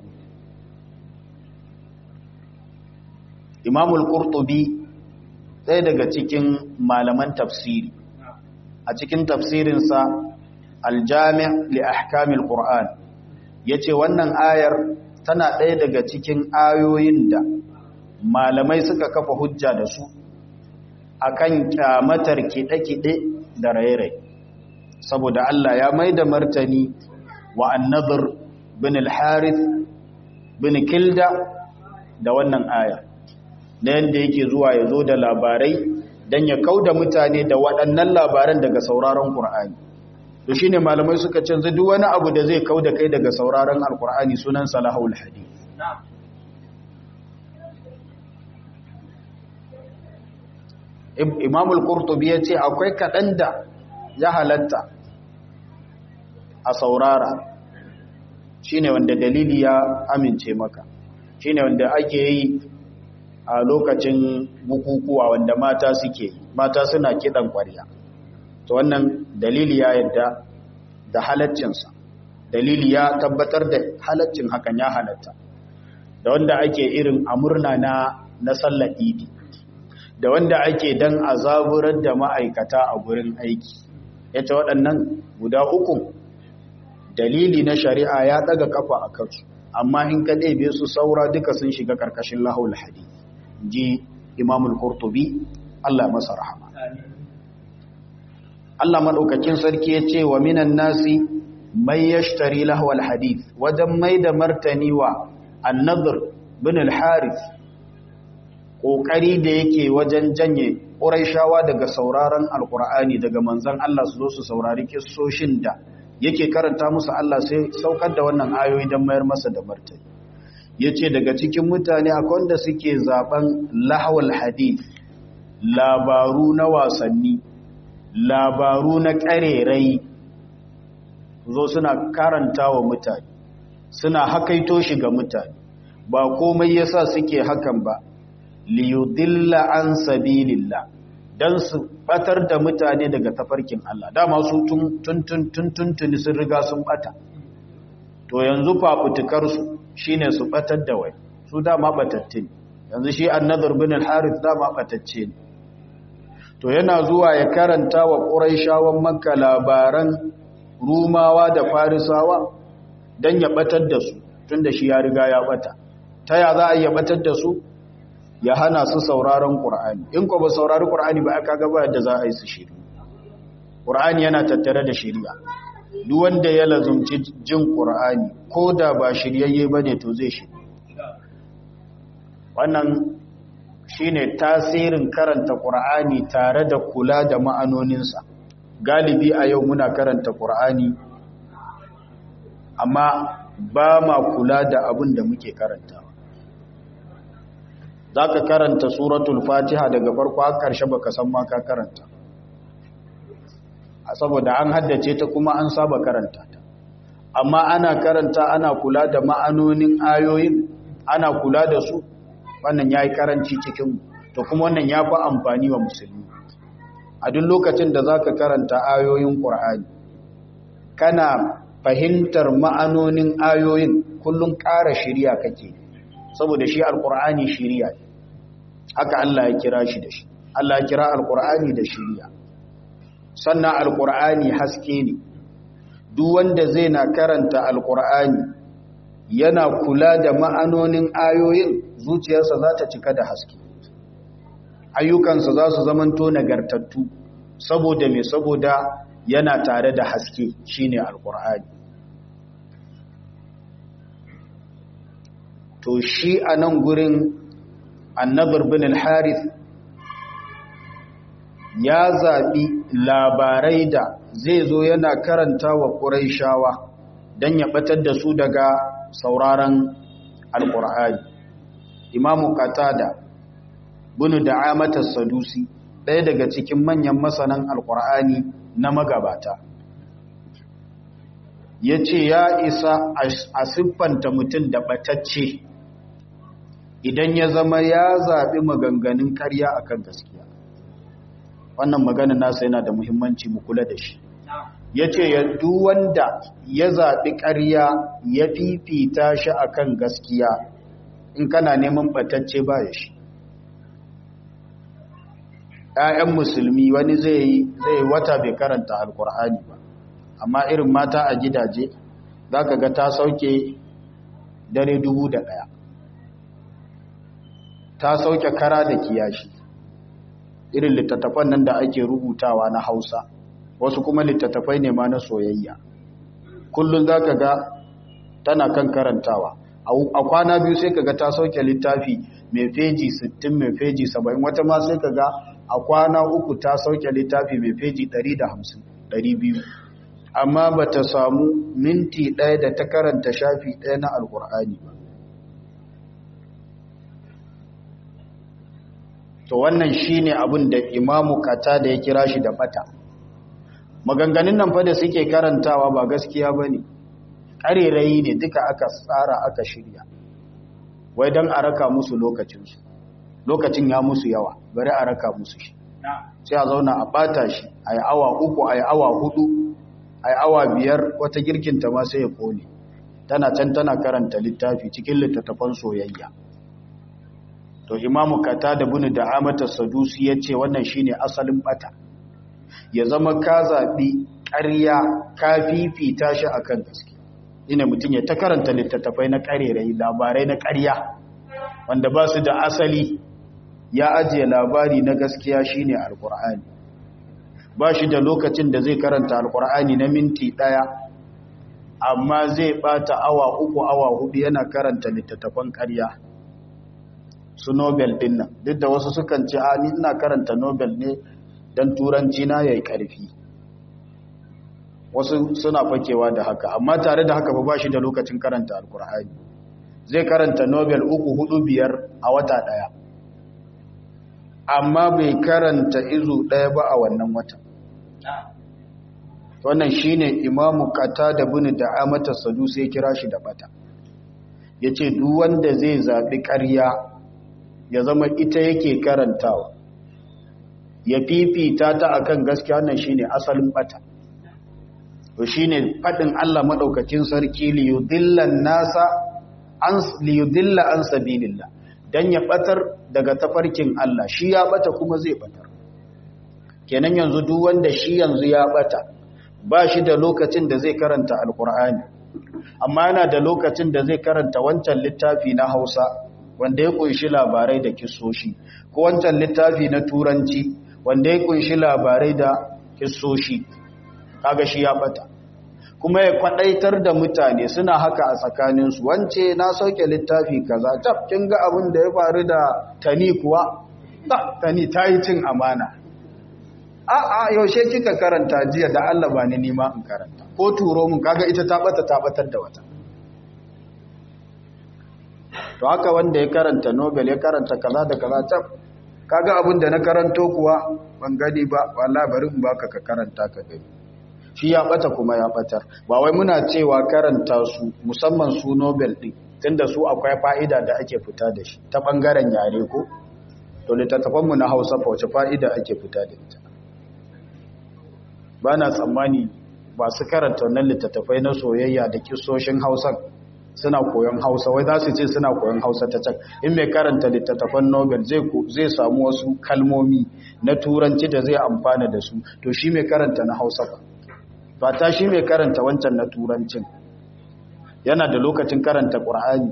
imamul qurtubi ɗaya daga cikin malaman tafsiri a cikin tafsirinsa aljami' li ahkamil qur'an yace wannan ayar tana ɗaya daga cikin ayoyin da malamai suka kafa hujja da su akan kyamatar kiɗe-kiɗe da raye-raye saboda Allah ya mai da martani wa annadhar bin al-harith bin kilda da wannan ayar na yadda yake zuwa ya zo da labarai don ya kau da mutane da waɗannan labaran daga sauraron ƙur'ani to shine malamai suka canza duk wani abu da zai kau da kai daga sauraron alƙur'ani sunan salahul hadith imamul qurtubi ya ce akwai kaɗan da ya halatta a saurara shine wanda dalili ya amince maka shine wanda ake yi a lokacin bukukuwa wanda mata suke mata suna kidan ƙwarya to wannan dalili ya yadda da halaccinsa dalili ya tabbatar da halaccin hakan ya halatta da wanda ake irin amurna na na sallar idi da wanda ake dan azaburar da ma'aikata a gurin aiki yace waɗannan guda uku dalili na shari'a ya daga kafa a kansu amma in ka ɗebe su saura duka sun shiga ƙarƙashin lahul hadith ji imamul qurtubi Allah masa rahama Allah madaukakin sarki ya ce wa minan nasi may yashtari lahwal hadith wajen mai da martani wa an-nadr bin al-harith kokari da yake wajen janye quraishawa daga sauraron alqur'ani daga manzon Allah su zo su saurari kissoshin da yake karanta musu Allah sai saukar da wannan ayoyi don mayar masa da martani ya ce daga cikin mutane akwai wanda suke zaben lahawal hadith labaru na wasanni labaru na ƙarerai zo suna karanta wa mutane suna hakaito shi ga mutane ba komai yasa suke hakan ba liyudilla an sabilillah dan su batar da mutane daga tafarkin Allah dama su tun tun tun tun sun riga sun bata to yanzu fafutukar su shine su batar da wai su dama batatte yanzu shi annadar bin al-harith dama batacce ne to yana zuwa ya karanta wa quraishawan makka labaran rumawa da farisawa dan ya batar da su tunda shi ya riga ya bata ta ya za a yi batar da su ya hana su sauraron qur'ani in ko ba saurari qur'ani ba aka ga ba yadda za a yi su shiri qur'ani yana tattare da shari'a duk wanda ya lazumci jin qur'ani ko da ba shiryayye bane to zai shi wannan shine tasirin karanta qur'ani tare da kula da ma'anoninsa galibi a yau muna karanta qur'ani amma ba ma kula da abin da muke karantawa za ka karanta suratul fatiha daga farko har karshe baka san ma ka karanta saboda an haddace ta kuma an saba karanta ta amma ana karanta ana kula da ma'anonin ayoyin ana kula da su wannan yayi karanci cikin to kuma wannan ya fi amfani wa musulmi a duk lokacin da zaka karanta ayoyin qur'ani kana fahimtar ma'anonin ayoyin kullum ƙara shiriya kake saboda shi alqur'ani shiriya ne haka Allah ya kira shi da shi Allah ya kira alqur'ani da shiriya sannan alqur'ani haske ne duk wanda zai na karanta alqur'ani yana kula da ma'anonin ayoyin zuciyarsa za ta cika da haske ayyukansa za su zamanto nagartattu saboda me saboda yana tare da haske shine alqur'ani to shi a nan gurin annabar bin al-harith ya zaɓi labarai da zai zo yana karanta wa ƙuraishawa don ya ɓatar da su daga sauraron alƙur'ani imamu qatada bunu da'amata sadusi ɗaya daga cikin manyan masanan alkur'ani na magabata ya ce ya isa a siffanta mutum da ɓatacce idan ya zama ya zaɓi maganganun ƙarya akan gaskiya wannan maganin nasa yana da muhimmanci mu kula da shi ya ce duk wanda ya zaɓi ƙarya ya fifita shi akan gaskiya in kana neman ɓatacce ba ya shi ‘ya'yan musulmi wani zai yi wata bai karanta alkur'ani ba amma irin mata a gidaje za ka ga ta sauke dare dubu da ɗaya ta sauke kara da kiyashi irin littattafan nan da ake rubutawa na hausa wasu kuma littattafai ne ma na soyayya kullum za ka ga tana kan karantawa a kwana biyu sai ka ga ta sauke littafi mai feji 60 mai feji 70 wata ma sai ka ga a kwana uku ta sauke littafi mai feji 150 200 amma ba ta samu minti ɗaya da ta karanta shafi ɗaya na alkur'ani ba to wannan shine abin da imamu kata da ya kira shi da bata maganganun nan fa da suke karantawa ba gaskiya ba ne ƙarerayi ne duka aka tsara aka shirya wai don a raka musu lokacinsu lokacin ya musu yawa bari a raka musu shi sai a zauna a bata shi a yi awa uku a yi awa hudu a yi awa biyar wata girkinta ma sai ya kone tana can tana karanta littafi cikin littattafan soyayya to imamu kata da bunu da amata sadusi ya ce wannan shine asalin bata ya zama ka zaɓi ƙarya ka fifita shi akan gaske ina mutum ya ta karanta littattafai na ƙarerai labarai na ƙarya wanda ba su da asali ya ajiye labari na gaskiya shine alkur'ani ba shi da lokacin da zai karanta alkur'ani na minti ɗaya amma zai ɓata awa uku awa hudu yana karanta littattafan ƙarya su nobel ɗin nan duk da wasu sukan ce a ni ina karanta nobel ne don turanci na ya yi ƙarfi wasu suna fakewa da haka amma tare da haka ba shi da lokacin karanta alkur'ani zai karanta nobel uku hudu biyar a wata ɗaya amma bai karanta izu ɗaya ba a wannan wata wannan shine imamu kata da bin da amata sadu sai kira shi da bata ya ce duk wanda zai zaɓi ƙarya ya zama ita yake karantawa ya fifita ta akan gaskiya wannan shine asalin bata to shine fadin Allah madaukakin sarki li yudillan nasa an li yudilla an sabilillah dan ya batar daga tafarkin Allah shi ya bata kuma zai batar kenan yanzu duk wanda shi yanzu ya bata ba shi da lokacin da zai karanta alkur'ani amma yana da lokacin da zai karanta wancan littafi na Hausa wanda ya kunshi labarai da kissoshi ko wancan littafi na turanci wanda ya kunshi labarai da kissoshi kaga shi ya bata kuma ya kwadaitar da mutane suna haka a tsakaninsu wance na sauke littafi kaza tab kin ga abin da ya faru da tani kuwa ta tani ta yi cin amana a a yaushe kika karanta jiya da Allah ba ni nima in karanta ko turo mun kaga ita ta bata ta batar da wata to haka wanda ya karanta nobel ya karanta kaza da kaza tab kaga abin da na karanto kuwa ban gani ba wallahi bari in baka ka karanta ka gani shi ya bata kuma ya batar ba wai muna cewa karanta su musamman su nobel din tunda su akwai fa'ida da ake fita da shi ta bangaren yare ko to littattafan mu na Hausa fa wace fa'ida ake fita da ita bana tsammani ba su karanta wannan littattafai na soyayya da kissoshin Hausa suna koyon Hausa wai za su ce suna koyon Hausa ta can in mai karanta littattafan Nobel zai zai samu wasu kalmomi na turanci da zai amfana da su to shi mai karanta na Hausa ba ba ta shi mai karanta wancan na turancin yana da lokacin karanta Qur'ani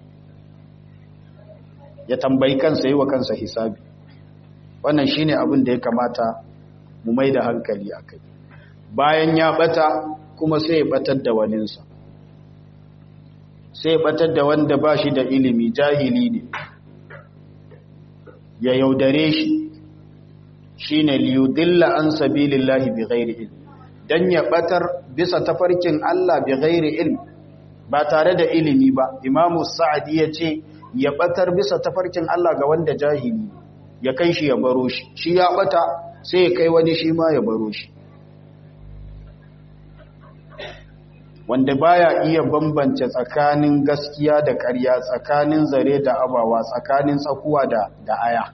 ya tambayi kansa yi wa kansa hisabi wannan shine abin da ya kamata mu mai da hankali akai bayan ya bata kuma sai ya batar da waninsa sai batar da wanda ba shi da ilimi jahili ne ya yaudare shi shi ne liyudilla an sabilillahi bi ghairi ilm dan ya batar bisa tafarkin Allah bi ghairi ilm ba tare da ilimi ba imamu sa'adi ya ce ya batar bisa tafarkin Allah ga wanda jahili ya kai shi ya baro shi shi ya bata sai ya kai wani shi ma ya baro shi wanda baya iya bambance tsakanin gaskiya da ƙarya tsakanin zare da abawa tsakanin tsakuwa da da aya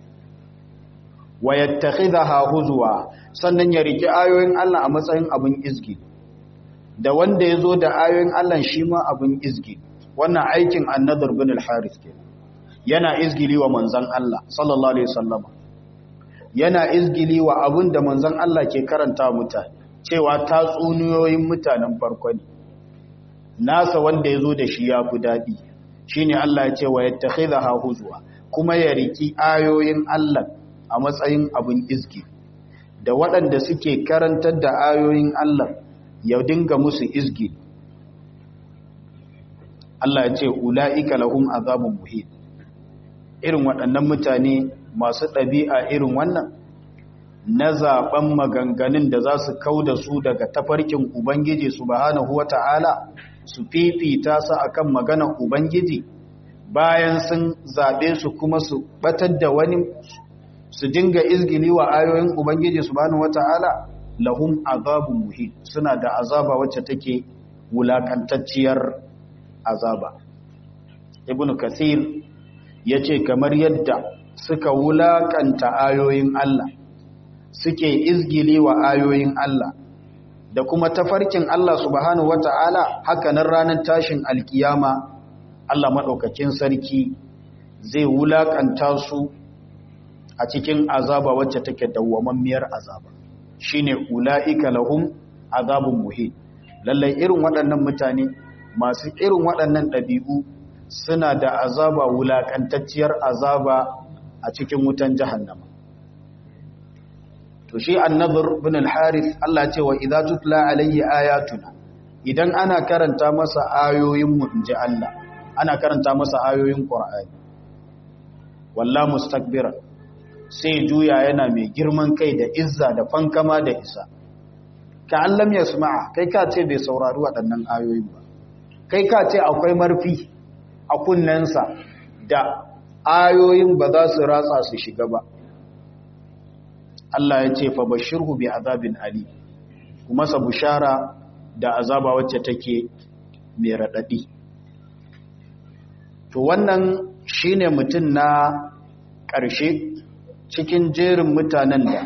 wa yattakhidha huzwa sannan ya riki ayoyin Allah a matsayin abin izgi da wanda yazo da ayoyin Allah shi ma abin izgi wannan aikin annadur bin al-harith ke yana izgili wa manzon Allah sallallahu alaihi wasallam yana izgili wa abin da manzon Allah ke karanta mutane cewa tatsuniyoyin mutanen farko ne nasa wanda ya zo da shi ya fi daɗi shi ne Allah ya ce wa yadda khidha huzwa kuma ya riki ayoyin Allah a matsayin abin izgi da waɗanda suke karantar da ayoyin Allah ya dinga musu izgi Allah ya ce ula'ika lahum azabun muhit irin waɗannan mutane masu ɗabi'a irin wannan na zaben maganganun da za su kau da su daga tafarkin Ubangiji subhanahu wa ta'ala su fifita su akan maganar Ubangiji bayan sun zaɓe su kuma su batar da wani su dinga izgili wa ayoyin Ubangiji subhanahu wa ta'ala lahum azabun muhim suna da azaba wacce take wulakantacciyar azaba ibn kathir ya ce kamar yadda suka wulakanta ayoyin Allah suke izgili wa ayoyin Allah da kuma tafarkin Allah subhanahu wata'ala hakanan ranar tashin alkiyama Allah maɗaukakin sarki zai wulakanta su a cikin azaba wacce take dawwamammiyar azaba shine ula'ika lahum azabun muhim lallai irin waɗannan mutane masu irin waɗannan ɗabi'u suna da azaba wulakantacciyar azaba a cikin wutan jahannama to shi annabir bin al-harith Allah ce wa idza tutla alayhi ayatuna idan ana karanta masa ayoyin mu inji Allah ana karanta masa ayoyin qur'ani walla mustakbira sai juya yana mai girman kai da izza da fankama da isa ka allam yasma'a kai ka ce bai saurari waɗannan ayoyin ba kai ka ce akwai marfi a kunnensa da ayoyin ba za su ratsa su shiga ba Allah ya ce fa bashirhu bi azabin ali kuma sa bushara da azaba wacce take mai radadi to wannan shine mutum na ƙarshe cikin jerin mutanen da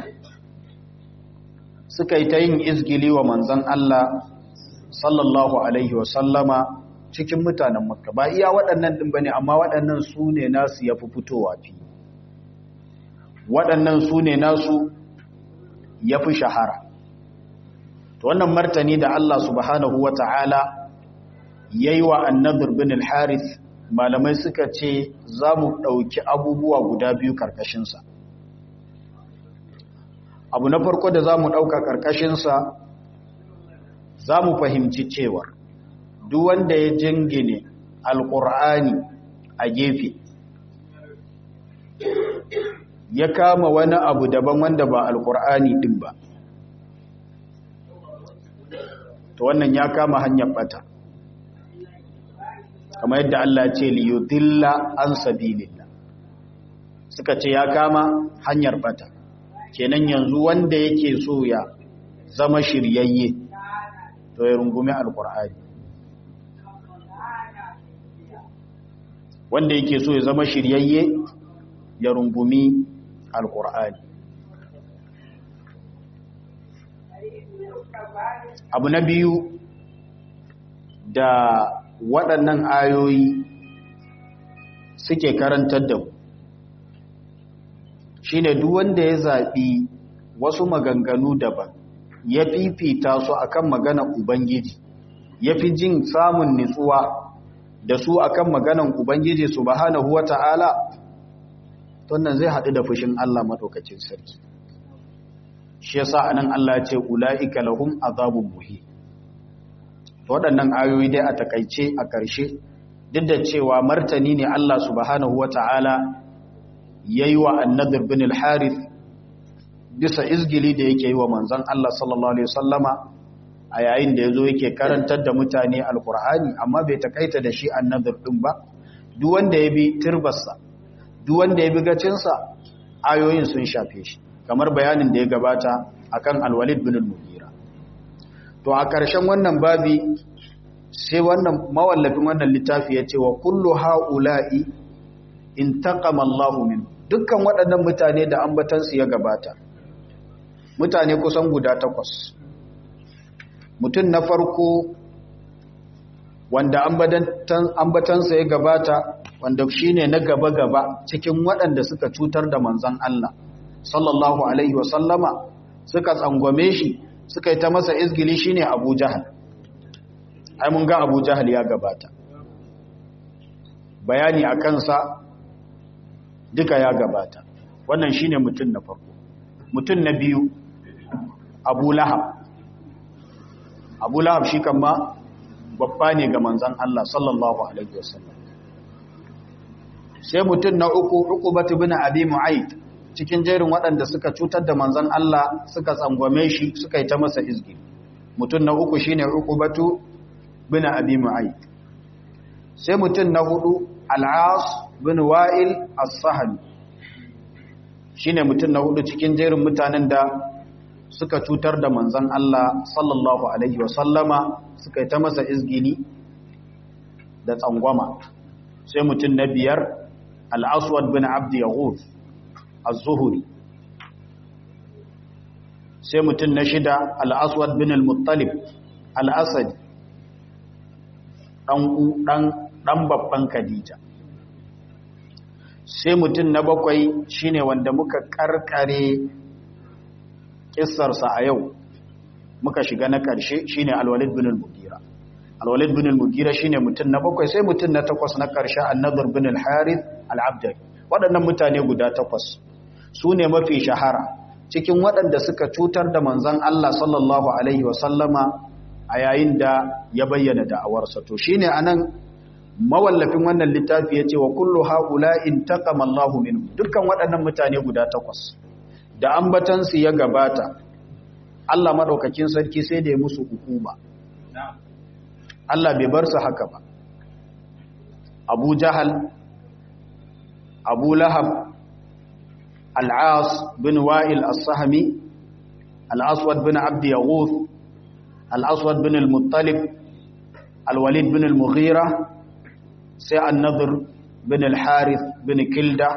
suka yi ta yin izgili wa manzon Allah sallallahu alaihi wa sallama cikin mutanen makka ba iya waɗannan ɗin bane amma waɗannan su ne nasu ya fi fitowa fi waɗannan su ne nasu ya fi shahara to wannan martani da Allah subhanahu wa ta'ala ya yi wa annadur bin al-harith malamai suka ce za mu ɗauki abubuwa guda biyu ƙarƙashinsa abu na farko da za mu ɗauka ƙarƙashinsa za mu fahimci cewar duk wanda ya jingine alƙur'ani a gefe ya kama wani abu daban wanda ba alƙur'ani ɗin ba to wannan ya kama hanyar bata kamar yadda Allah ce liyudilla an sabilillah suka ce ya kama hanyar bata kenan yanzu wanda yake so ya zama shiryayye to ya rungumi alƙur'ani wanda yake so ya zama shiryayye ya rungumi alkur'ani abu na biyu da waɗannan ayoyi suke karantar da mu shine duk wanda ya zaɓi wasu maganganu daban ya fifita su akan magana ubangiji ya fi jin samun nitsuwa da su akan maganan ubangiji subhanahu wata'ala wannan zai haɗu da fushin Allah maɗaukacin sarki shi yasa anan Allah ya ce ulaika lahum azabun muhi waɗannan ayoyi dai a takaice a ƙarshe duk da cewa martani ne Allah subhanahu wata'ala yayi wa annadir bin al-harith bisa izgili da yake yi wa manzon Allah sallallahu alaihi wasallama a yayin da yazo yake karantar da mutane alqur'ani amma bai takaita da shi annadir din ba duk wanda ya bi turbarsa duk wanda ya bi gacinsa ayoyin sun shafe shi kamar bayanin da ya gabata akan alwalid bin al-mughira to a ƙarshen wannan babi sai wannan mawallafin wannan littafi ya ce wa kullu ha'ula'i in taqama Allahu min dukkan waɗannan mutane da ambatansu ya gabata mutane kusan guda takwas mutum na farko wanda ambatansa ya gabata wanda shine na gaba-gaba cikin waɗanda suka cutar da manzan Allah sallallahu alaihi wasallama suka tsangwame shi suka yi ta masa izgili shine Abu Jahal ai mun ga Abu Jahal ya gabata bayani a kansa duka ya gabata wannan shine mutum na farko mutum na biyu Abu Lahab Abu Lahab shi kan ma babba ne ga manzan Allah sallallahu alaihi wasallam sai mutum na uku Uqbatu bin Abi Mu'ayth cikin jerin waɗanda suka cutar da manzan Allah suka tsangwame shi suka yi ta masa izgi mutum na uku shine Uqbatu bin Abi Mu'ayth sai mutum na hudu Al-As bin Wa'il As-Sahmi shine mutum na hudu cikin jerin mutanen da suka cutar da manzan Allah sallallahu alaihi wasallama suka yi ta masa izgini da tsangwama sai mutum na biyar Al-Aswad bin Abd Yahud az-zuhuri sai mutum na shida al-aswad bin al-muttalib al-asadi dan babban khadija sai mutum na bakwai shine wanda muka karkare kissarsa a yau muka shiga na karshe shine al-walid bin al-mughira al-walid bin al-mughira shine mutum na bakwai sai mutum na takwas na karshe an-nadr bin al-harith al-abdari waɗannan mutane guda takwas su ne mafi shahara cikin waɗanda suka cutar da manzan Allah sallallahu Alaihi wasallama a yayin da ya bayyana da'awarsa to shi ne a nan mawallafin wannan littafi ya ce wa kullu haƙula in taƙama Allahu minu dukkan waɗannan mutane guda takwas da ambatansu ya gabata Allah maɗaukakin sarki sai da ya musu hukuma Allah bai bar su haka ba Abu Jahal Abu Lahab العاص بن وائل الصهمي الأسود بن عبد يغوث الأسود بن المطلب الوليد بن المغيرة سي النضر بن الحارث بن كلدة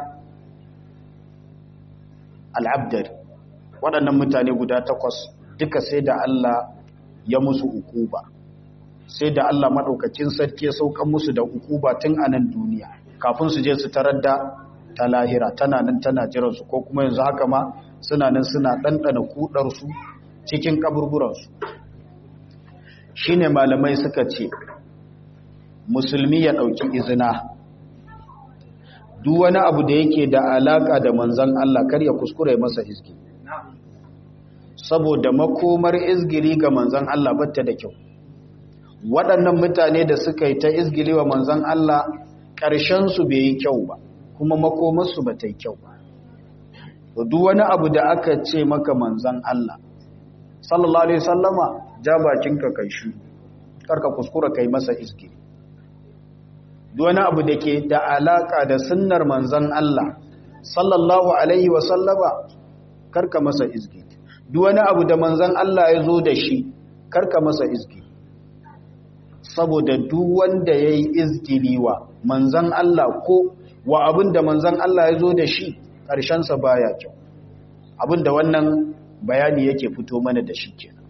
العبدر waɗannan mutane guda takwas duka sai da Allah ya musu ukuba sai da Allah maɗaukacin sarki ya saukan musu da ukuba tun a nan duniya kafin su je su tarar da ta lahira tana nan tana jiransu ko kuma yanzu haka ma suna nan suna ɗanɗana kuɗarsu cikin ƙaburburansu shi ne malamai suka ce musulmi ya ɗauki izina duk wani abu da yake da alaƙa da manzan Allah kar ya kuskure masa izgi saboda makomar izgiri ga manzan Allah batta da kyau waɗannan mutane da suka yi ta izgiri wa manzan Allah ƙarshensu bai yi kyau ba kuma makomarsu ba ta yi kyau ba. duk wani abu da aka ce maka manzan Allah, sallallahu Alaihi sallama ja bakinka kai shi, karka kuskura kai masa iski. Duk wani abu da ke da alaƙa da sunnar manzan Allah, sallallahu Alaihi wasallama karka masa iski. Duk wani abu da manzan Allah ya zo da shi, karka masa iski. Saboda duk wanda ya yi izgiliwa manzan Allah ko wa abin da manzan Allah ya zo da shi ƙarshensa baya kyau abin da wannan bayani yake fito mana da shi kenan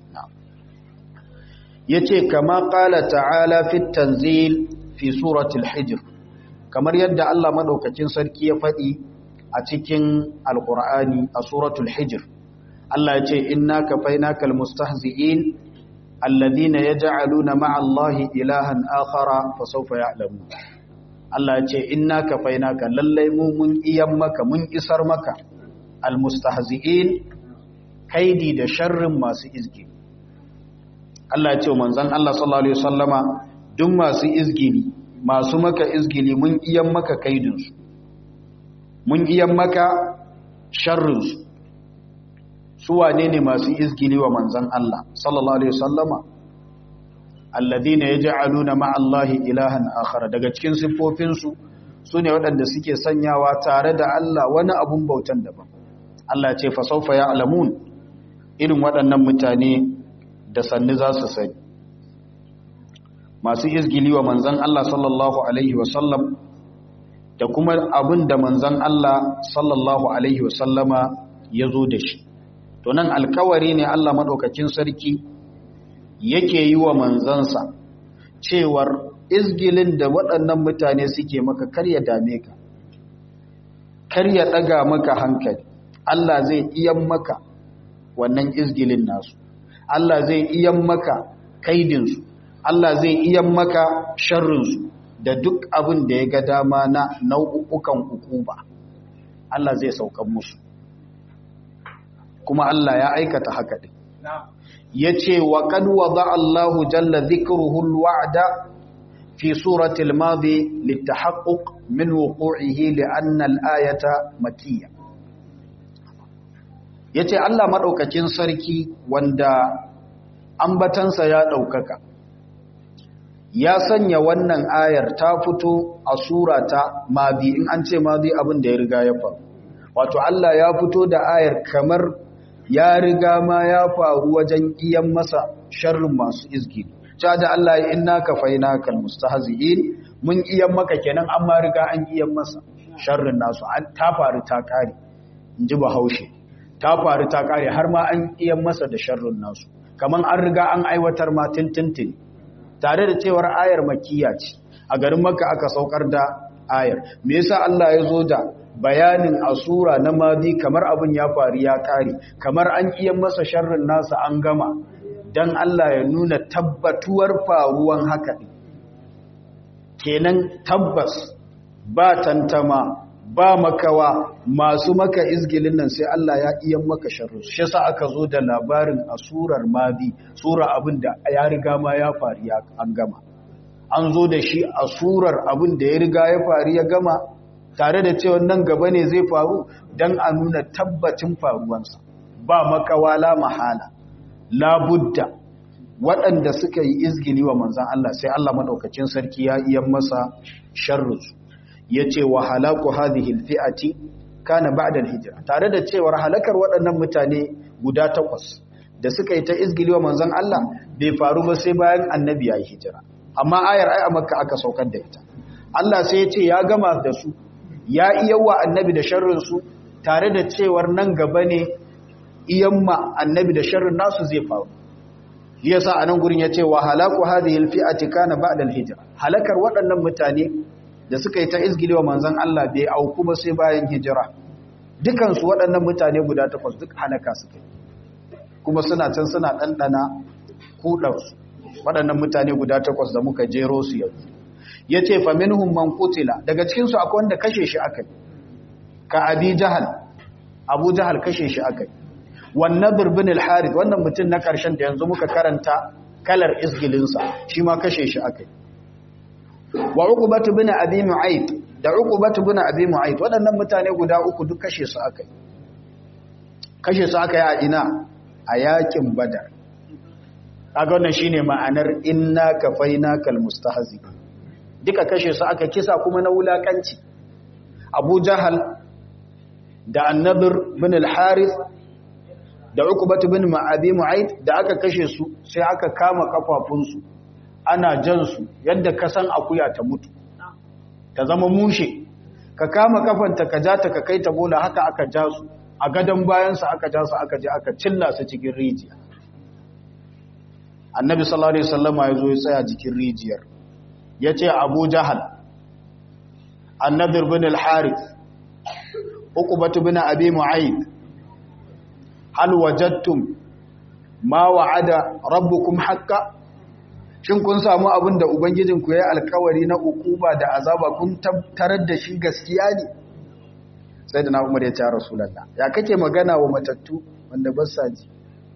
ya ce kama ƙala ta'ala fit tanzil fi suratul hijr kamar yadda Allah maɗaukacin sarki ya faɗi a cikin alƙur'ani a suratul hijr Allah ya ce inna kafainaka almustahzi'in alladhina yaj'aluna ma'a Allahi ilahan akhara fa sawfa ya'lamun Allah ya ce inna kafainaka lallai mu mun iyan maka mun isar maka almustahzi'in kaidi da sharrin masu izgi Allah ya ce manzon Allah sallallahu alaihi wasallama duk masu izgili masu maka izgili mun iyan maka kaidin su mun iyan maka sharrin su su wane ne masu izgili wa manzon Allah sallallahu alaihi wasallama alladhina yaj'aluna ma'allahi ilahan akhar daga cikin siffofin su sune waɗanda suke sanyawa tare da Allah wani abun bautan daban Allah ce fa sawfa ya'lamun irin waɗannan mutane da sanni za su sani masu izgili wa manzon Allah sallallahu alaihi wasallam da kuma abin da manzon Allah sallallahu alaihi wasallama ya zo da shi to nan alkawari ne Allah maɗaukakin sarki yake yi wa manzansa cewar izgilin da waɗannan mutane suke maka karya dame ka karya ɗaga maka hankali Allah zai iyan maka wannan izgilin nasu Allah zai iyan maka kaidinsu Allah zai iyan maka sharrinsu da duk abin da ya ga dama na nau'ukan hukuma Allah zai saukan musu kuma Allah ya aikata haka din yace wa qad wada Allahu jalla dhikruhu alwa'da fi surati almadi litahaqquq min wuqu'ihi li'anna al-ayata makkiyya yace Allah madaukakin sarki wanda ambatansa ya daukaka ya sanya wannan ayar ta fito a surata madi in an ce madi abin da ya riga ya faru wato Allah ya fito da ayar kamar ya riga ma ya faru wajen iyan masa sharrin masu izgi ta da Allah ya inna ka faina kal mustahzi'in mun iyan maka kenan amma riga an iyan masa sharrin nasu an ta faru ta kare inji bahaushe ta faru ta kare har ma an iyan masa da sharrin nasu kaman an riga an aiwatar ma tintintin tare da cewar ayar makkiya ce a garin makka aka saukar da ayar me yasa Allah ya zo da bayanin asura na madi kamar abin ya faru ya kare kamar an iya masa sharrin nasa an gama dan Allah ya nuna tabbatuwar faruwan haka kenan tabbas ba tantama ba makawa masu maka izgilin nan sai Allah ya iya maka sharru shi yasa aka zo da labarin asurar madi sura abin da ya riga ma ya faru ya an gama an zo da shi asurar abin da ya riga ya faru ya gama tare da cewa nan gaba ne zai faru don a nuna tabbacin faruwansa ba makawala mahala labudda waɗanda suka yi izgili wa manzan Allah sai Allah maɗaukacin sarki ya iya masa sharrusu ya ce wa halaku hadhihi alfi'ati kana ba'da alhijra tare da cewar halakar waɗannan mutane guda takwas da suka yi ta izgili wa manzan Allah bai faru ba sai bayan annabi ya yi hijira amma ayar ai a makka aka saukar da ita Allah sai ya ce ya gama da su ya iya wa annabi da sharrinsu tare da cewar nan gaba ne iyamma annabi da sharrin nasu zai faru yasa a nan gurin ya ce wa halaku hadhihi alfi'ati kana ba'da alhijra halakar waɗannan mutane da suka yi ta izgili wa manzon Allah bai auku ba sai bayan hijira dukan su waɗannan mutane guda takwas duk halaka suka yi kuma suna can suna ɗanɗana kuɗarsu waɗannan mutane guda takwas da muka jero su yanzu ya ce faminhum man kutila daga cikinsu akwai wanda kashe shi aka yi ka abi jahal abu jahal kashe shi aka yi wannan birbin al-harith wannan mutum na ƙarshen da yanzu muka karanta kalar isgilinsa shi ma kashe shi aka yi wa uqbatu bin abi mu'ayt da uqbatu bin abi mu'ayt waɗannan mutane guda uku duk kashe su aka yi kashe su aka yi a ina a yakin badar kaga wannan shine ma'anar inna kafainakal mustahzi duka kashe su aka kisa kuma na wulakanci Abu Jahal da An-Nadr bin al-Harith da Uqbah bin Abi Mu'ayth da aka kashe su sai aka kama kafafun su ana jan su yadda ka san akuya ta mutu ta zama mushe ka kama kafanta ka ja ta ka kai ta bola haka aka ja su a gadan bayan su aka ja su aka je aka cilla su cikin rijiya annabi sallallahu alaihi wasallama ya zo ya tsaya jikin rijiyar ya ce abu jahal annadir bin al-harith uqbatu bin abi mu'ayyid hal wajadtum ma wa'ada rabbukum haqqan shin kun samu abin da ubangijinku ya alkawari na ukuba da azaba kun tarar da shi gaskiya ne sai da na umar ya ce rasulullah ya kake magana wa matattu wanda ba sa ji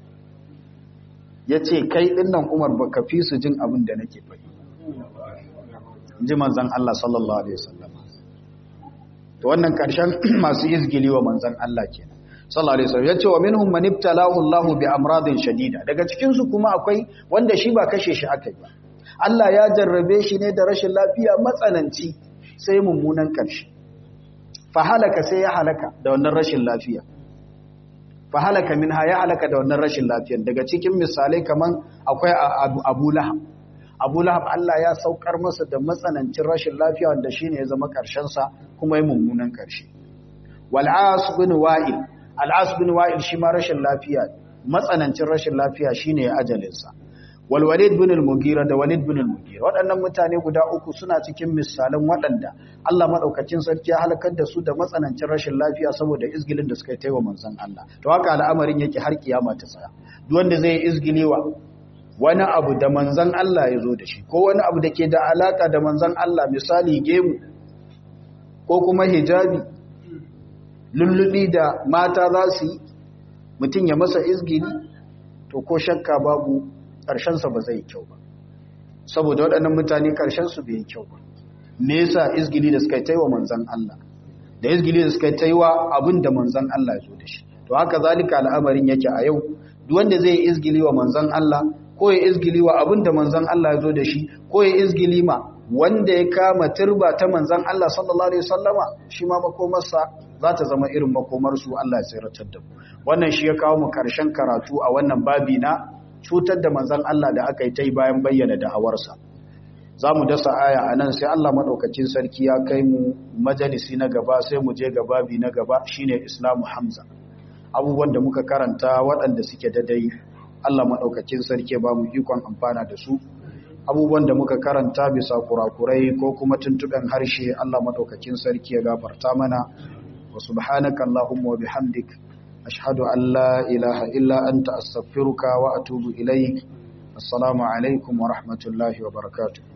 ya ce kai ɗinnan umar ba ka fi su jin abin da nake faɗi ji manzan Allah sallallahu Alaihi wasallam to wannan ƙarshen masu izgili wa manzan Allah ke sallallahu Alaihi wasallam ya ce wa minhum man ibtalahu Allah bi amradin shadida daga cikinsu kuma akwai wanda shi ba kashe shi aka yi ba Allah ya jarrabe shi ne da rashin lafiya matsananci sai mummunan ƙarshe fa halaka sai ya halaka da wannan rashin lafiya fa halaka minha ya halaka da wannan rashin lafiyan daga cikin misalai kaman akwai Abu Lahab Abu Lahab Allah ya saukar masa da matsanancin rashin lafiya wanda shine ya zama ƙarshen sa kuma ya mummunan ƙarshe wal As bin Wa'il Al As bin Wa'il shi ma rashin lafiya matsanancin rashin lafiya shine ajalinsa wal walid bin al-mughira da walid bin al-mughira waɗannan mutane guda uku suna cikin misalan waɗanda Allah madaukakin sarki ya halakar da su da matsanancin rashin lafiya saboda izgilin da suka yi taiwa manzon Allah to haka al'amarin yake har kiyama ta tsaya duk wanda zai izgilewa wani abu da manzon Allah ya zo da shi ko wani abu da ke da alaka da manzon Allah misali gemu ko kuma hijabi lullubi da mata za su yi mutum ya masa izgili to ko shakka babu ƙarshensa ba zai kyau ba saboda waɗannan mutane ƙarshensu bai yi kyau ba me yasa izgili da suka yi wa manzan Allah da izgili da suka yi wa abin da manzan Allah ya zo da shi to haka zalika al'amarin yake a yau duk wanda zai izgili wa manzan Allah ko ya izgili wa abin da manzan Allah ya zo da shi ko ya izgili ma wanda ya kama turba ta manzan Allah sallallahu alaihi wasallama shi ma makomarsa za ta zama irin makomarsu Allah ya tsiratar da mu wannan shi ya kawo mu karshen karatu a wannan babi na cutar da manzan Allah da aka yi ta yi bayan bayyana da'awarsa za mu dasa aya a nan sai Allah maɗaukacin sarki ya kai mu majalisi na gaba sai mu je gababi na gaba shine islamu hamza abubuwan da muka karanta waɗanda suke dadai Allah maɗaukacin sarki ba mu ikon amfana da su abubuwan da muka karanta bisa kurakurai ko kuma tuntuɓen harshe Allah maɗaukacin sarki ya gafarta mana wa subhanaka Allahumma wa bihamdik ashhadu an la ilaha illa anta astaghfiruka wa atubu ilaik assalamu alaikum wa rahmatullahi wa barakatuh